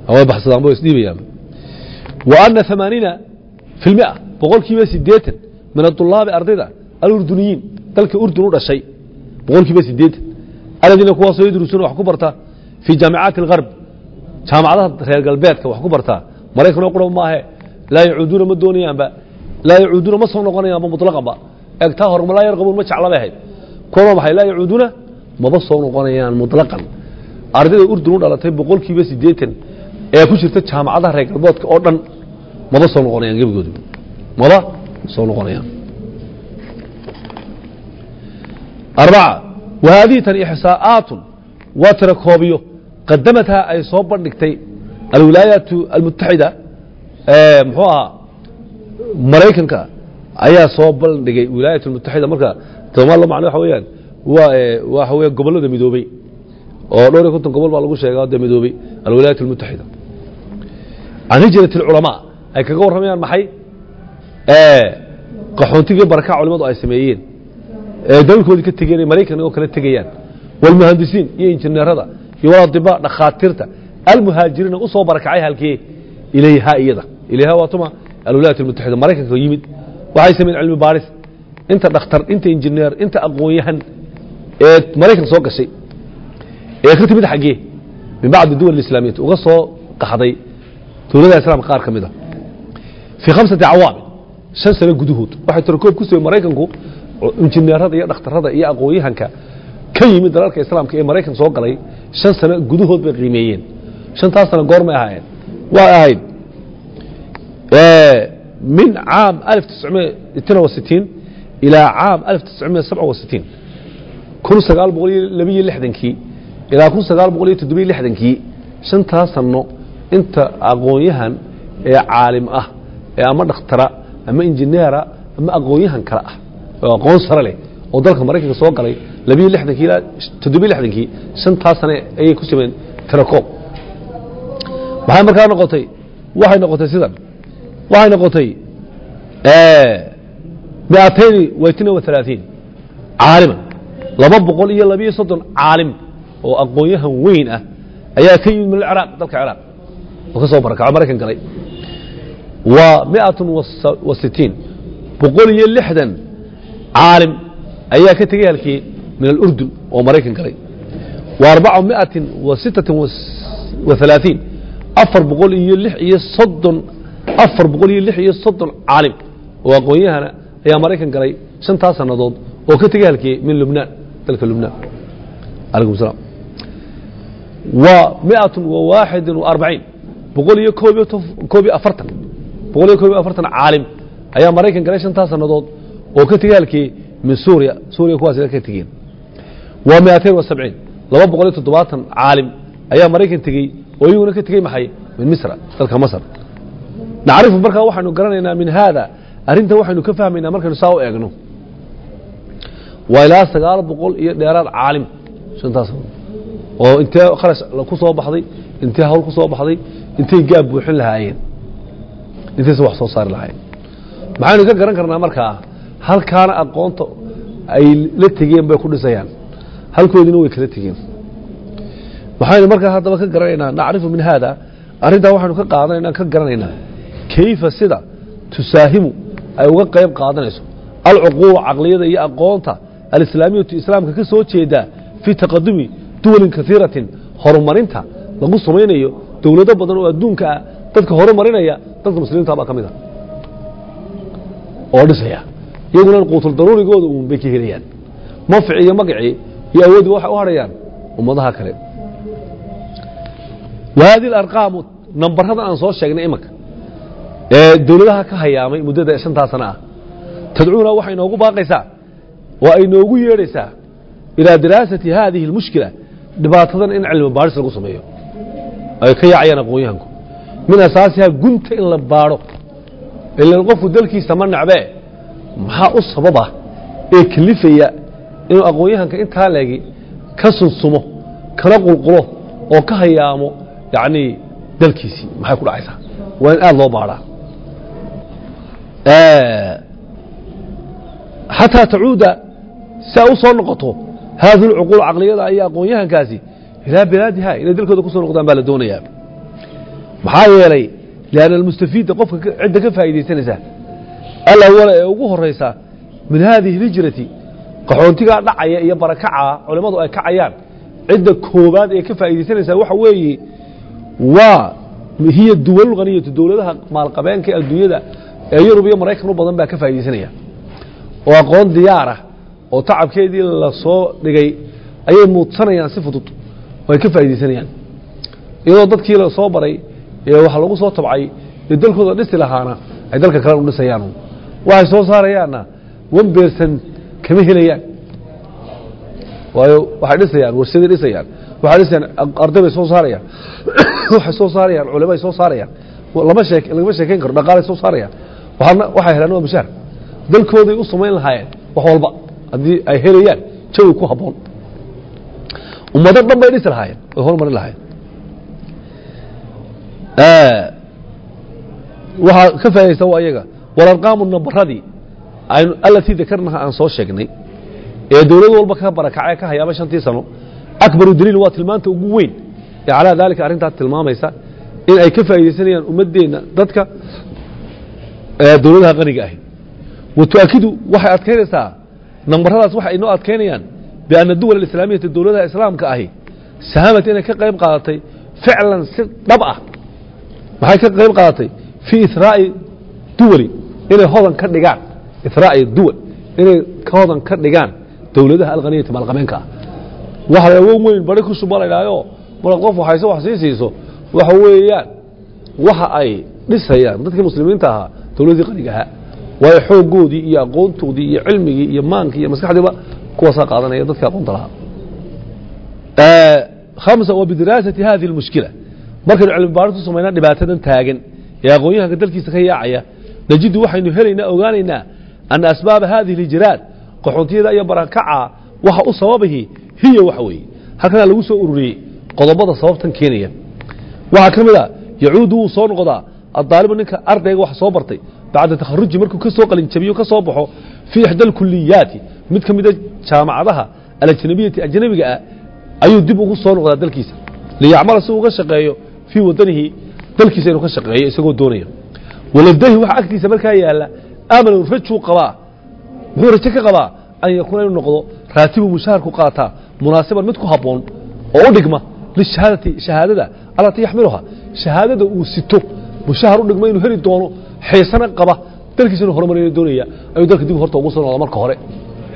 ama way baxsadaan way isdhiibayaan wa ana amaaniina fi lmia boqolkiiba sideetan min adulaabi ardayda alurduniyiin dalka urdun u dhashay boqolkiiba sideetan aladiina kuwaasoo yadrusuuna wax ku barta fii jaamicaati algarb jaamacadaha reer galbeedka wax ku bartaa maraykanoo qura maahe laa yacuuduuna ma doonayaanba laa yacuuduuna ma soo noqonayaanba muطlaqanba eegtaa hor laa yarqabuun ma jecla bay ahayd kuwan waa maxay laa yacuuduuna maba soo noqonayaan muطlaqan ardayda urdun u dhalatay boqolkiiba sideetan ee ku jirta jaamacadaha reer galbeedka oo dhan maba soo noqonayaan gebigoodu maba soo noqonayaan arbaca wa haadihi tan ixsaa'aatun waa tira koobiyo qadamathaa ay soo bandhigtay alwilaayaatu almutaxida muxuu ahaa maraykanka ayaa soo bandhigay wilaayat almutaxida marka somaal macno waxa weeyaan waa waxa weya gobollada midoobey oo dhowr iyo konton gobol baa lagu sheega dee midoobey alwilaayat almutaxida can hijrat alculamaa ay kaga warramayaan maxay qaxoontigii barakac culimadu ay sameeyeen ee dalkoodii ka tegeen ay maraykan oo kala tegayaan walmuhandisiin iyo injineerada iyo waladiba dhakhaatiirta almuhaajiriina u soo barakacay halkee ilayha iyada ilayha waa tuma alwilaayat almutaxida maraykanka yimid waxay sameeyeen cilmi baaris inta dhakhtar inta injineer inta aqoon-yahan ee maraykan soo gashay ee ka timid xaggee min bacdi duwal islaamiyat uga soo qaxday dowladaha islaamka qaar ka mid a fii khamsati cawaamin shan sano gudahood waxay tirakoob ku samey maraykanku injineerada iyo dhakhtarada iyo aqoon-yahanka ka yimid dalalka islaamka ee maraykan soo galay shan sano gudahood bay qiimeeyeen shantaas sano goormay ahaayeen waa ahayd min caam alif tiscmiya itina wa sitiin ilaa caam alif tiscmiya sabca wa sitiin kun sagaal boqol iyo labiyo lixdankii ilaa kun sagaal boqol iyo toddobiyo lixdankii shantaas sano inta aqoon-yahan ee caalim ah ee ama dhakhtara ama injineera ama aqoon-yahan kale ah oo aqoon sare leh oo dalka maraykanka soo galay labiyo lixdankii ilaa toddobiyo lixdankii shantaas sane ayay ku sameen tirakoob maxay markaa noqotay waxay noqotay sidan waxay noqotay miatayni waytina wa alaaثiin caaliman laba boqol iyo labiyo soddon caalim oo aqoon-yahan weyn ah ayaa ka yimid min acraaq dalka ciraaq oo ka soo barakaco maraykan galay wa miatun wa sitiin boqol iyo lixdan caalim ayaa ka tegey halkii min alurdun oo maraykan galay wa arbaca miatin wa sittatin wa alaaثiin afar boqol iyo lix iyo soddon afar boqol iyo lix iyo soddon caalim oo aqoon-yahana ayaa maraykan galay shantaas sannadood oo ka tegey halkii min lubnaan dalka lubnaan alaykum salaam wa miatun wa waaxidin wa arbaciin boqol iyo koob iyo koob iyo afartan boqol iyo koob iyo afartan caalim ayaa maraykan galay shantaas sannadood oo ka tegey halkii min suuriya suuriya kuwaas ka tegeen wa miatain wa sabciin laba boqol iyo toddobaatan caalim ayaa maraykan tegey oo iyaguna ka tegey maxay min misra dalka masr nacrifu markaa waxaynu garanaynaa min haada arrintan waxaynu ka fahmaynaa markaynu saa u eegno waa ilaa sagaal boqol iyo dheeraad caalim shantaas oo intee kharash ku soo baxday intee hawl ku soo baxday intay gaab buuxin lahaayeen intayse wax soo saari lahaayeen maxaynu ka garan karnaa markaa halkaana aqoonta ay la tegeen bay ku dhisayaan halkoodiina way kala tegeen waxaynu markaa haddaba ka garanaynaa nacrifu min haada arrintaa waxaynu ka qaadanayna ka garanaynaa kayfa sida tusaahimu ay uga qayb qaadanayso alcuquulu caqliyada iyo aqoonta alislaamiyatu islaamka ka soo jeedaa fii taqadumi duwalin kaiiratin horumarinta lagu samaynayo dowlado badan oo adduunka ah dadka horumarinaya dadka muslimiinta baa ka mid a oo dhisaya iyaguna quutul daruurigooda uun bay ka helayaan manfici iyo magacii iyo awooddiba waxay u hadhayaan ummadaha kale wa hadi alarqaamu nambarradan aan soo sheegnay imanka ee dowladaha ka hayaamay muddada shantaa sana ah tadcuuna waxay inoogu baaqaysaa oo ay noogu yeedhaysaa ilaa diraasati haadihi اlmushkila dhibaatadan in cilmi baadhis lagu sameeyo ay ka yaacayaan aqoon-yahanku min asaasiha gunta in la baadho ilan qofku dalkiisa ma nacbee maxaa u sababa ee kelifaya inuu aqoon-yahanka intaa leegi ka sunsumo kana qulqulo oo ka hayaamo yacnii dalkiisii maxay ku dhacaysaa waa in aada loo baadhaa xataa tacuuda si ay u soo noqoto haadi lcuquul caqliyada iyo aqoon-yahankaasi ilaa bilaadiha inay dalkooda ku soo noqdaan baa la doonayaa maxaa yeelay lianna almustafiida qofka ka- cidda ka faa'iidaysanaysa alawala ee ugu horaysa min haadihi hijrati qaxoontigaa dhacaya iyo barakaca culimmadu ay kacayaan cidda koobaad ee ka faa'iidaysanaysaa waxa weeye waa hiya duwal haniyatu dowladaha maalqabeenka ee adduunyada ee yurub iyo maraykan u badan baa ka faa'iidaysanaya oo aqoon diyaarah oo tacabkeedii la soo dhigay ayay muudsanayaan si fudud oo ay ka faa'iidaysanayaan iyadoo dadkii la soo baray ee waxa lagu soo tabcay ee dalkooda dhisi lahaana ay dalka kale u dhisayaan waxay soo saarayaanna wan beersan kama helayaan waayo waxay dhisayaan warshaday dhisayaan waxay dhisayaan arday bay soo saarayaan waxay soo saarayaan culimay soo saarayaan lama sheek lagama sheekayn karo dhaqaalay soo saarayaan waxaana waxay helaan waa mushaar dalkooday u samayn lahaayeen wax walba haddii ay helayaan jawi ku habboon ummado dhan bay dhisi lahaayeen way hormarin lahaayeen waxaa ka faa'idaysta waa iyaga walarqaamu nambaradii aynu allatii dakarnaha aan soo sheegnay ee dowlad walba ka barakacay ka hayaaba shantii sano akbaru daliil waa tilmaanta ugu weyn ee calaa daalika arrintaas tilmaamaysa in ay ka faa'iidaysanayaan ummaddeenna dadka ee dowladaha qaniga ahi wa tu'akidu waxay adkaynaysaa nambaradaas waxay inoo adkaynayaan bianna duwal alislaamiyata dowladaha islaamka ahi sahamat inay ka qayb qaadatay ficlan si dhab ah maxay ka qayb qaadatay fii israa'i duwali inay hodan ka dhigaan israa'i duwal inay ka hodan ka dhigaan dowladaha alqaniyata maalqabeenka ah waxa la awoon weyn bari ku shuba la idhaayo marka qof waxayse wax sii siiso waxa weeyaan waxa ay dhisayaan dadkii muslimiinta ahaa dowladdii qaniga ahaa waayo xooggoodii iyo aqoontoodii iyo cilmigii iyo maankii iyo maskaxdiiba kuwaasaa qaadanaya dadka aqoonta lahaa hamsa wa bidiraasati hadihi almushkila markaynu cilmi baaris ku samaynaa dhibaatadan taagan ee aqoon-yahanka dalkiisa ka yaacaya najidu waxaynu helaynaa ogaanaynaa ana asbaaba hadihi alhijraat qaxoontiyada iyo barakaca waxa u sababihi hiya waxa weeye halkanaa lagu soo ururiyey qodobada sababtan keenaya waxaa ka mid a yacuudu wuu soo noqdaa addaalibu ninka ardayga wax soo bartay bacda takharuji markuu ka soo qalinjabiyo ka soo baxo fii ixda alkuliyaati mid ka mida jaamacadaha alajnabiyati ajnabiga ah ayuu dib ugu soo noqdaa dalkiisa liyacmala si uga shaqeeyo fii wadanihi dalkiisa inuu ka shaqeeyo isagoo doonaya waladahi waxa agtiisa markaa yaala aamanu rajuu qabaa muxuu rajo ka qabaa an yakuuna inuu noqdo raatibu mushaharku qaataa munaasiban mid ku habboon oo u dhigma lishahaadati shahaadada allatii yaxmiluha shahaadada uu sito mushahar u dhigma inuu heli doono xiisana qaba dalkiisa inuu horumariyo doonaya ayuu dalka dib horta ugu soo noqda marka hore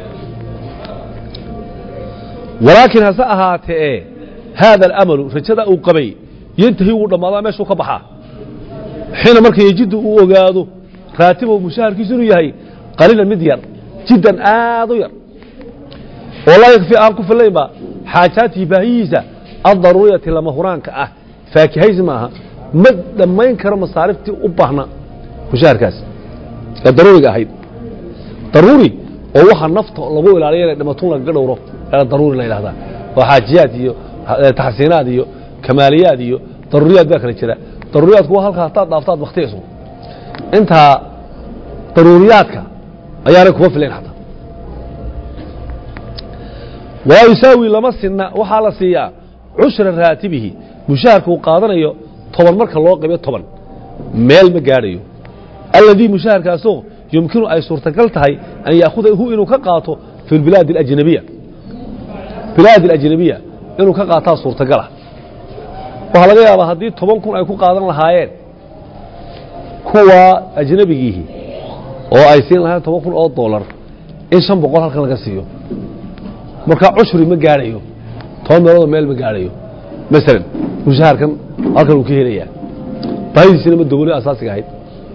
walaakiin hase ahaatee haada alamalu rajada uu qabay yantahi wuu dhammaadaa meeshuu ka baxaa xiina marka yejidu uu ogaado raatibahu mushaharkiisu inuu yahay qaliilan mid yar jiddan aad u yar oo laa yakfi aan ku fillaynba xaajaatihi baahiyiisa addaruuriyati lama huraanka ah faakihaysi maaha ma dhammayn karo masaariftii u baahna mushaharkaas ee daruuriga ahayd daruuri oo waxa nafta lagu ilaaliya inay dhimatun lagaga dhowro ee daruuri la yidhahdaa oo xaajiyaad iyo taxsiinaad iyo kamaaliyaad iyo daruuriyaad baa kala jira daruuriyaadku waa halkaa hataad dhaaftaad baktiyayso intaa daruuriyaadka ayaanay kuma filayn xataa walaa yusaawi lama sinna waxaa la siiyaa cushra raatibihi mushaharka uu qaadanayo toban marka loo qaybiyo toban meel ma gaadhayo alladii mushaharkaasoo yumkinu ay suurtagal tahay an yaahudahu inuu ka qaato fi bilaad اajnabiya bilaad اlajnabiya inuu ka qaataa suurtagalah waxaa laga yaabaa haddii toban kun ay ku qaadan lahaayeen kuwa ajnabigiihi oo ay siin lahayen toban kun oo dolar in shan boqol halkan laga siiyo marka cushri ma gaadhayo toban meeloodoo meel ma gaadhayo masalan mushaharkan halkan uu ka helayaa baahidiisina ma dowli asaasiga ahayd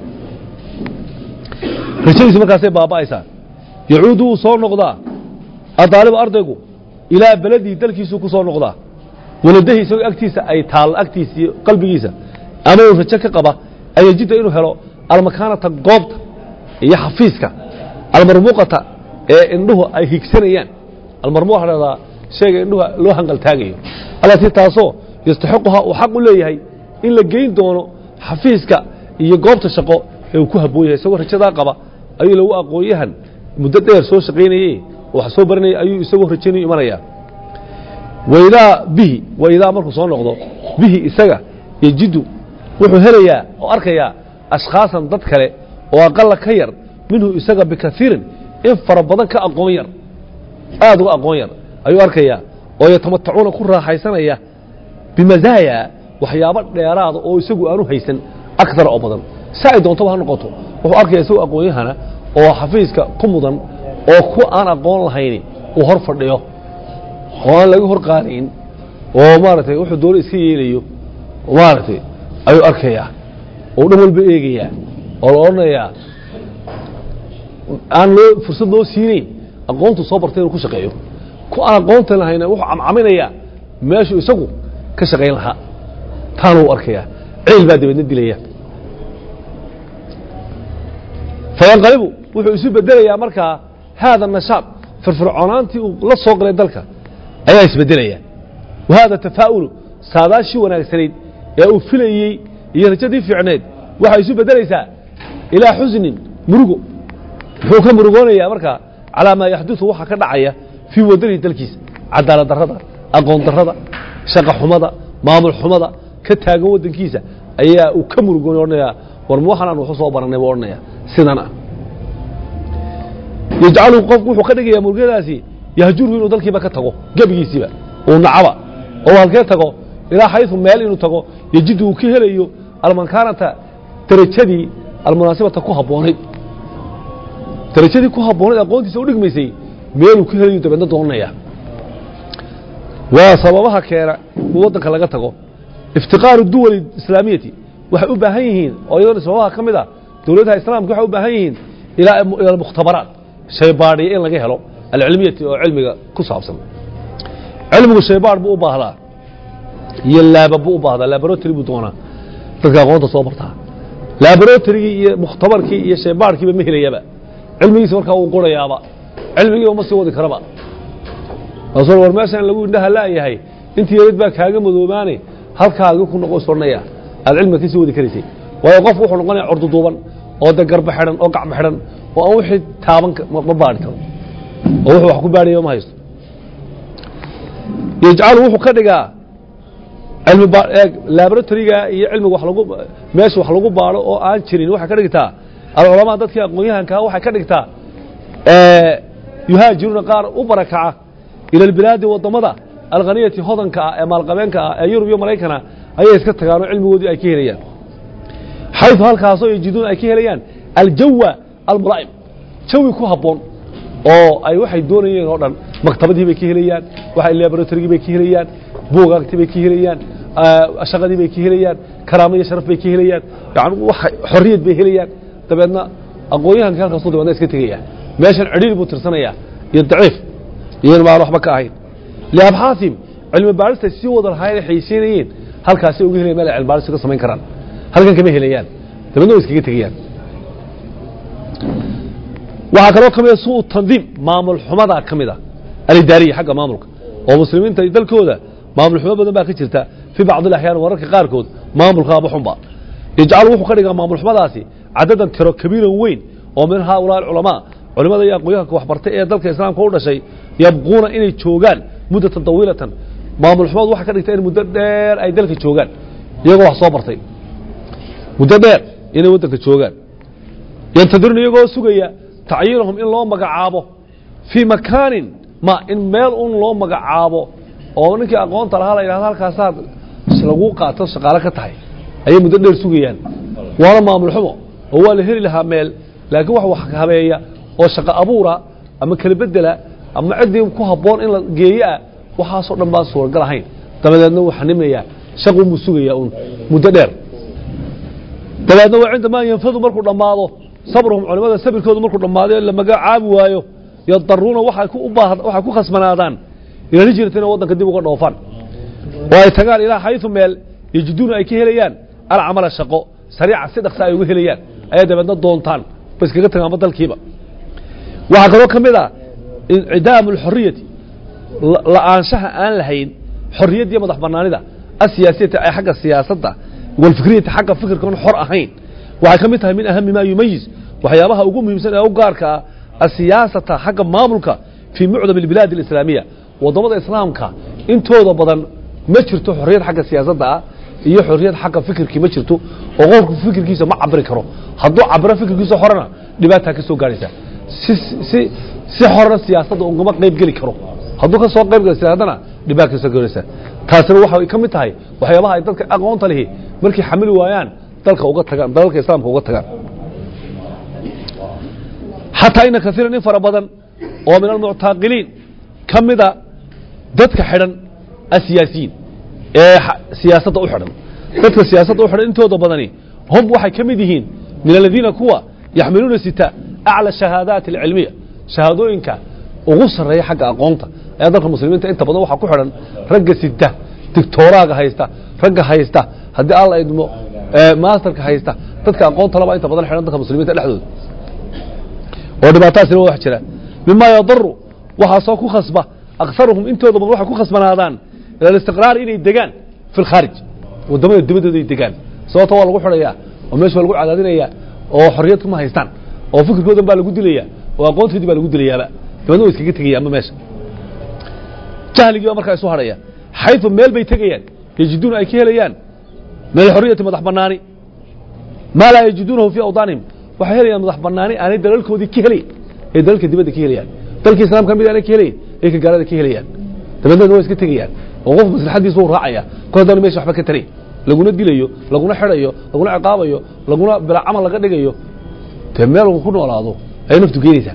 rajadiisi markaasay baaba'aysaa yacuudu wuu soo noqdaa addaalibu ardaygu ilaa beledii dalkiisuu ku soo noqdaa waladahi isagoo agtiisa ay taallo agtiisa iyo qalbigiisa ama uu rajo ka qaba an yajida inuu helo almakaanata goobta iyo xafiiska almarmuuqata ee indhuhu ay higsanayaan almarmuuq waxa dhahdaa shayga indhuhu loo hanqaltaagayo allatii taasoo yastaxiquhaa uu xaq u leeyahay in la geyn doono xafiiska iyo goobta shaqo ee uu ku habboon yahay isagoo rajadaa qaba ayuu lagu aqoon-yahan muddo dheer soo shaqaynayey oo wax soo baranayay ayuu isagoo rajaynayu imanayaa waidaa bihi waidaa markuu soo noqdo bihi isaga yejidu wuxuu helayaa oo arkayaa ashkhaasan dad kale oo aqala ka yar minhu isaga bikaiirin in fara badan ka aqoon yar aad uga aqoon yar ayuu arkayaa oo yatamatacuuna ku raaxaysanaya bimazaaya waxyaabo dheeraada oo isagu aanu haysan akar oo badan si ay doontaba ha noqoto wuxuu arkaya isagoo aqoon-yahana oo xafiiska ku mudan oo ku aan aqoon lahayni uu hor fadhiyo oo aan laga hor qaadayn oo maaragtay wuxuu doona iska yeelayo maaragtay ayuu arkayaa oo dhan walba eegayaa oo la odhanayaa aan loo fursad loo siinayn aqoontu soo bartay inuu ku shaqeeyo ku aan aqoonta lahayna wuxuu camcaminayaa meeshuu isagu ka shaqayn lahaa taana uu arkayaa ciil baa dabeedna dilaya fayanqalibu wuxuu isu bedelayaa markaa haada nashaad firfircoonaantii uu la soo galay dalka ayaa isbedelaya wa haada tafaa'ulu saadaashii wanaagsanayd ee uu filayey iyo rajadii fiicneed waxay isu bedelaysaa ilaa xusnin murugo muxuu ka murugoonayaa markaa calaa maa yaxduثu waxa ka dhacaya fii wadanihi dalkiisa cadaalad darrada aqoon darrada shaqa xumada maamul xumada ka taagan waddankiisa ayaa uu ka murugoonay odhanayaa war ma waxaan aan waxu soo barannay buu odhanaya sidan ah yajcalu qofku wuxuu ka dhigayaa murugadaasi yahjurhu inuu dalkiiba ka tago gebigiisiiba uu nacaba oo halkee tago ilaa xayثu meel inuu tago yejidu uu ka helayo almankaanata darajadii almunaasibata ku habboonayd darajadii ku habboonayd aqoontiisa u dhigmaysay meeluu ka helayo dabeedna doonanaya waa sababaha keena in waddanka laga tago iftiqaaru duwali islaamiyati waxay u baahan yihiin oo iyadoona sababaha ka mid a dowladaha islaamka waxay u baahan yihiin ilaa ila mukhtabaraat shaybaadhiya in laga helo alcilmiyati oo cilmiga ku saabsan cilmigu shaybaadh buu u baahdaa iyo laaba buu u baahdaa laboratory buu doonaa dadka aqoonta soo bartaa laboratorygii iyo mukhtabarkii iyo shaybaadhkiiba ma helayaba cilmigiisa markaa wuu qorayaaba cilmigiiba ma sii wadi karaba rasuul war meeshaan lagu indhaha la'yahay intii yarid baa kaaga madoobaane halkaagi ku noqo isodhanaya aad cilmiga ka sii wadi karaysay waayo qofku wuxuu noqonaya corduduuban oo de garba xidhan oo gacmo xidhan oo aan wixii taaban ma baadhi karo oo wuxuu wax ku baadhaya ma haysto yajcalu wuxuu ka dhigaa cilmi laboratoryga iyo cilmiga wax lagu meesha wax lagu baadho oo aan jirin waxay ka dhigtaa alculamaa dadkii aqoon-yahankaa waxay ka dhigtaa yuhaajiruuna qaar u barakaca ila albilaadi waddamada alkhaniyati hodanka ah ee maalqabeenka ah ee yurub iyo maraykana ayay iska tagaanoo cilmigoodii ay ka helayaan xayثu halkaasoo yajiduuna ay ka helayaan aljawa almulaa'im jawi ku habboon oo ay waxay doonayeen oo dhan maktabadii bay ka helayaan waxay laboratorygii bay ka helayaan buugaagtii bay ka helayaan shaqadii bay ka helayaan karaamo iyo sharaf bay ka helayaan yani xorriyad bay helayaan dabeedna aqoon-yahankii halkaasuu dabeedna iska tegaya meeshan cidhiir buu tirsanayaa iyo daciif iyan baan waxba ka ahayn liabxaaثihim cilmi baadhista sii wada lahaayeen ay xaysiinayeen halkaasay uga helayan meel ay cilmi baadhis ka samayn karaan halkan kama helayaan dabeedna way iskaga tegayaan waxaa kaloo ka mida suu tandiim maamul xumadaa ka mida alidaariya xagga maamulka oo muslimiinta dalkooda maamul xumo badan baa ka jirta fii bacdi اlaxyaan wararka qaarkood maamulkaaba xunba yajcalu wuxuu ka dhigaa maamul xumadaasi cadadan tiro kabiiran weyn oo min haaulaa culamaa culimada iyo aqoonyahanka waxbartay ee dalka islaamka u dhashay yabquuna inay joogaan muddatan tawiilatan maamul xumadu waxay ka dhigtaa in muddo dheer ay dalka joogaan iyagoo wax soo bartay muddo dheer inay waddanka joogaan yantadiruna iyagoo sugaya tacyiinahum in loo magacaabo fii makaanin ma in meel un loo magacaabo oo ninkii aqoonta lahaa la yidhahdo halkaasaad lagu qaato shaqaale ka tahay ayay muddo dheer sugayaan waana maamul xumo oo waa la heli lahaa meel laakiin wax wax habeeya oo shaqo abuura ama kala bedela ama ciddii ku habboon in la geeyo ah waxaasoo dhan baan suuragal ahayn dabadeedna wuu xanimayaa shaqunbuu sugayaa un muddo dheer dabeedna waa cindamaa yanfadu markuu dhammaado sabruhum culimada sabirkoodu markuu dhammaado la magacaabi waayo yadaruuna waxay ku ubaah waxay ku khasbanaadaan ila hijrata inay waddanka dib uga dhoofaan oo ay tagaan ilaa xayثu meel yajiduuna ay ka helayaan alcamala shaqo sariica si dhaksa ay uga helayaan ayay dabeedna doontaan ba iskaga tagaanba dalkiiba waxaa kaloo ka mid a incidaamu اlxoriyati la'aanshaha aan lahayn xorriyaddiiyo madax banaanida asiyaasiyati ay xagga siyaasadda walfikriyati xagga fikirkan xor ahayn waxay ka mid tahay min ahami ma yumayiz waxyaabaha ugu muhiimsan ee u gaarka ah asiyaasata xagga maamulka fii mucdam اlbilaad اlislaamiya waddamada islaamka intooda badan ma jirto xorriyad xagga siyaasadda ah iyo xorriyad xagga fikirkii ma jirto oo qofku fikirkiisa ma cabiri karo hadduu cabiro fikirkiisa horena dhibaataa ka soo gaadhaysa si si si horena siyaasadda ugama qayb geli karo hadduu ka soo qayb gala siyaasaddana dhibaata ka soo gaadhaysa taasina waxay ka mid tahay waxyaabaha ay dadka aqoonta lihi markay xamili waayaan dalka uga tagaan dalalka islaamka uga tagaan xataa ina kaiiran in fara badan oo min almuctaaqiliin ka mida dadka xidhan asiyaasiyiin ee siyaasadda u xidhan dadka siyaasadda u xidhan intooda badani hum waxay ka mid yihiin min aladiina kuwa yaxmiluuna sita aclى shahaadaati alcilmiya shahaadooyinka ugu sarreeya xagga aqoonta ayaa dalka muslimiinta inta badan waxaa ku xidhan ragga sita digtooraaga haysta ragga haysta haddii alla idmo maasterka haysta dadka aqoonta laba inta badan xidhan dadka muslimiinta dhexdooda oo dhibaatadaasina waa wax jira mima yadaru waxaasoo ku khasba akharuhum intooda badan waxay ku khasbanaadaan ila alistiqraar inay degaan fi lkhaarij waddamada dibadooda ay degaan sababto waa lagu xidhayaa oo meesha waa lagu cadaadinayaa oo xorriyad kuma haystaan oo fikirkoodan baa lagu dilayaa oo aqoontoodii baa lagu dilayaaba dabadna way iskaga tegayaanba meesha jahligii baa markaa isu hadhaya xayثu meel bay tegayaan yajiduuna ay ka helayaan min alxoriyati madax banaani maa laa yajiduunahu fii awdaanihim waxay helayaan madax banaani aanay dalalkoodii ka helayn ee dalalka dibadda ka helayaan dalkii islaamka mid aanay ka helayn ee ka gaalada ka helayaan dabadeedna waa iska tegayaan oo qof maslaxadiisa u raacaya kol haddana meesha waxba ka taray laguna dilayo laguna xidhayo laguna ciqaabayo laguna bila camal laga dhigayo dee meel uu ku noolaado ayay naftu keenaysaa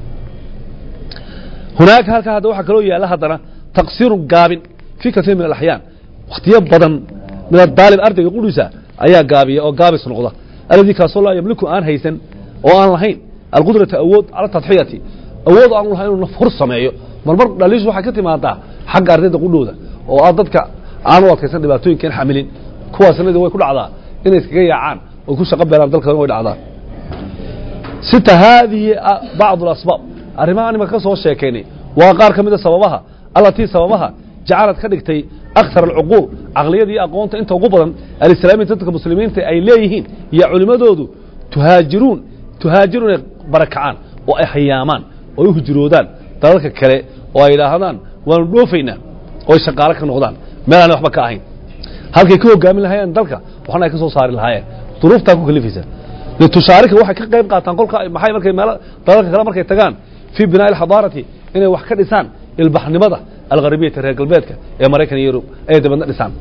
hunaaka halkaa hadda waxaa kaloo yaalla haddana taqsiirun gaabin fii kasiir min alaxyaan wakhtiyo badan min adaalib ardayga qudhiisa ayaa gaabiya oo gaabis noqda alladii kaasoo laa yamliku aan haysan oo aan lahayn alqudrata awood cala tadxiyati awood aan lahayn inuu naf hor sameeyo marmar dhaliishu waxay ka timaadaa xagga ardayda qudhooda oo ah dadka aan u adkaysan dhibaatooyinkan xamilin kuwaasnadi way ku dhacdaa inay iskaga yaacaan oy ku shaqo beelaan dalkan way dhacdaa sita haadihi bacdu alasbaab arrimaha imaka ka soo sheekaynay waa qaar ka mida sababaha allatii sababaha jacalad ka dhigtay akthar alcuquul caqliyada iyo aqoonta inta ugu badan alislaamiinta dadka muslimiinta ay leeyihiin iyo culimmadoodu tuhaajiruun tuhaajiruun ay barakacaan oo ay hayaamaan oo ay u hijroodaan dalalka kale oo ay idhaahdaan waanu dhoofaynaa oo ay shaqaalo ka noqdaan meel aan waxba ka ahayn halkay ka hogaamin lahaayeen dalka waxna ay ka soo saari lahaayeen duruuftaa ku kalifaysa litushaarika waxay ka qayb qaataan kolka maxay markay meel dalalka kale markay tagaan fii binaa'i alxadaarati inay wax ka dhisaan ilbaxnimada algharibiyata reer galbeedka ee maraykan iyo yurub ay dabadna dhisaan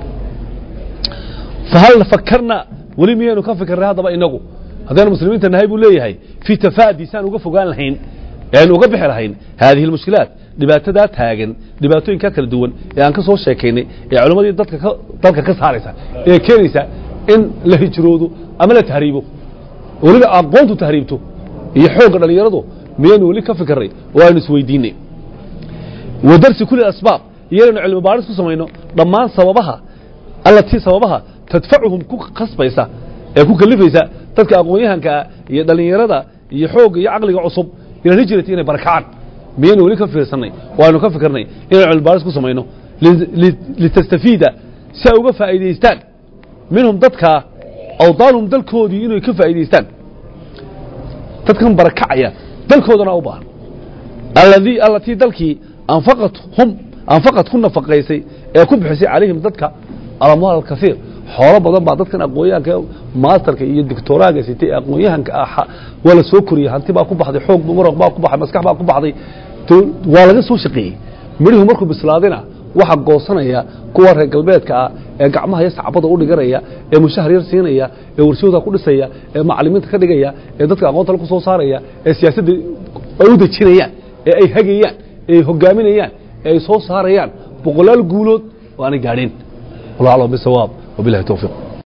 fahal fakarna weli miyaynu ka fikirnay haddaba inagu haddaynu muslimiinta nahay buu leeyahay fii tafaadi saan uga fogaan lahayn eanu uga bixi lahayn haadihi almushkilaat dhibaatadaa taagan dhibaatooyinkaa kala duwan ee aan ka soo sheekaynay ee culammadii dadka ka dalka ka saaraysa ee keenaysa in la hijroodo ama la tahriibo weliba aqoontu tahriibto iyo xoogga dhallinyaradu miyaynu weli ka fikirnay oo aynu isweydiinay wa darsi kuli asbaab iyo inaynu cilmi baaris ku samayno dhammaan sababaha allatii sababaha tadfacuhum ku khasbaysa ee ku kalifaysa dadka aqoon-yahankaa iyo dhallinyarada iyo xoogga iyo caqliga cusub ila hijrati inay barakacaan miyaynu weli ka fiirsanay oo aynu ka fikirnay inaynu cilmi baaris ku samayno litastafiida si ay uga faa'iidaystaan minhum dadkaa awdaanhum dalkoodii inay ka faa'iidaystaan dadkan barakacaya dalkoodana u baahan alladii allatii dalkii anfaqat hum anfaqad ku nafaqaysay ee ku bixisay calayhim dadka alamwaal alkasiir xoolo badan baa dadkan aqoon-yahanka maasterka iyo dictoraaga sitay ee aqoon-yahanka ah waa la soo koriyey hanti baa ku baxday xoog muruq baa ku baxay maskax baa ku baxday waa laga soo shaqeeyey midhihu markuu bislaadina waxa goosanaya kuwa reer galbeedka ah ee gacmaha iyo sacbada u dhiganaya ee mushahar yar siinaya ee warshooda ku dhisaya ee macalimiinta ka dhigaya ee dadka aqoonta ku soo saaraya ee siyaasadda ay u dejinayaan ee ay hagayaan ee ay hogaaminayaan ee ay soo saarayaan boqolaal guulood oo aanay gaadheen wallahu aclam bisawaab wabillahi tawfiiq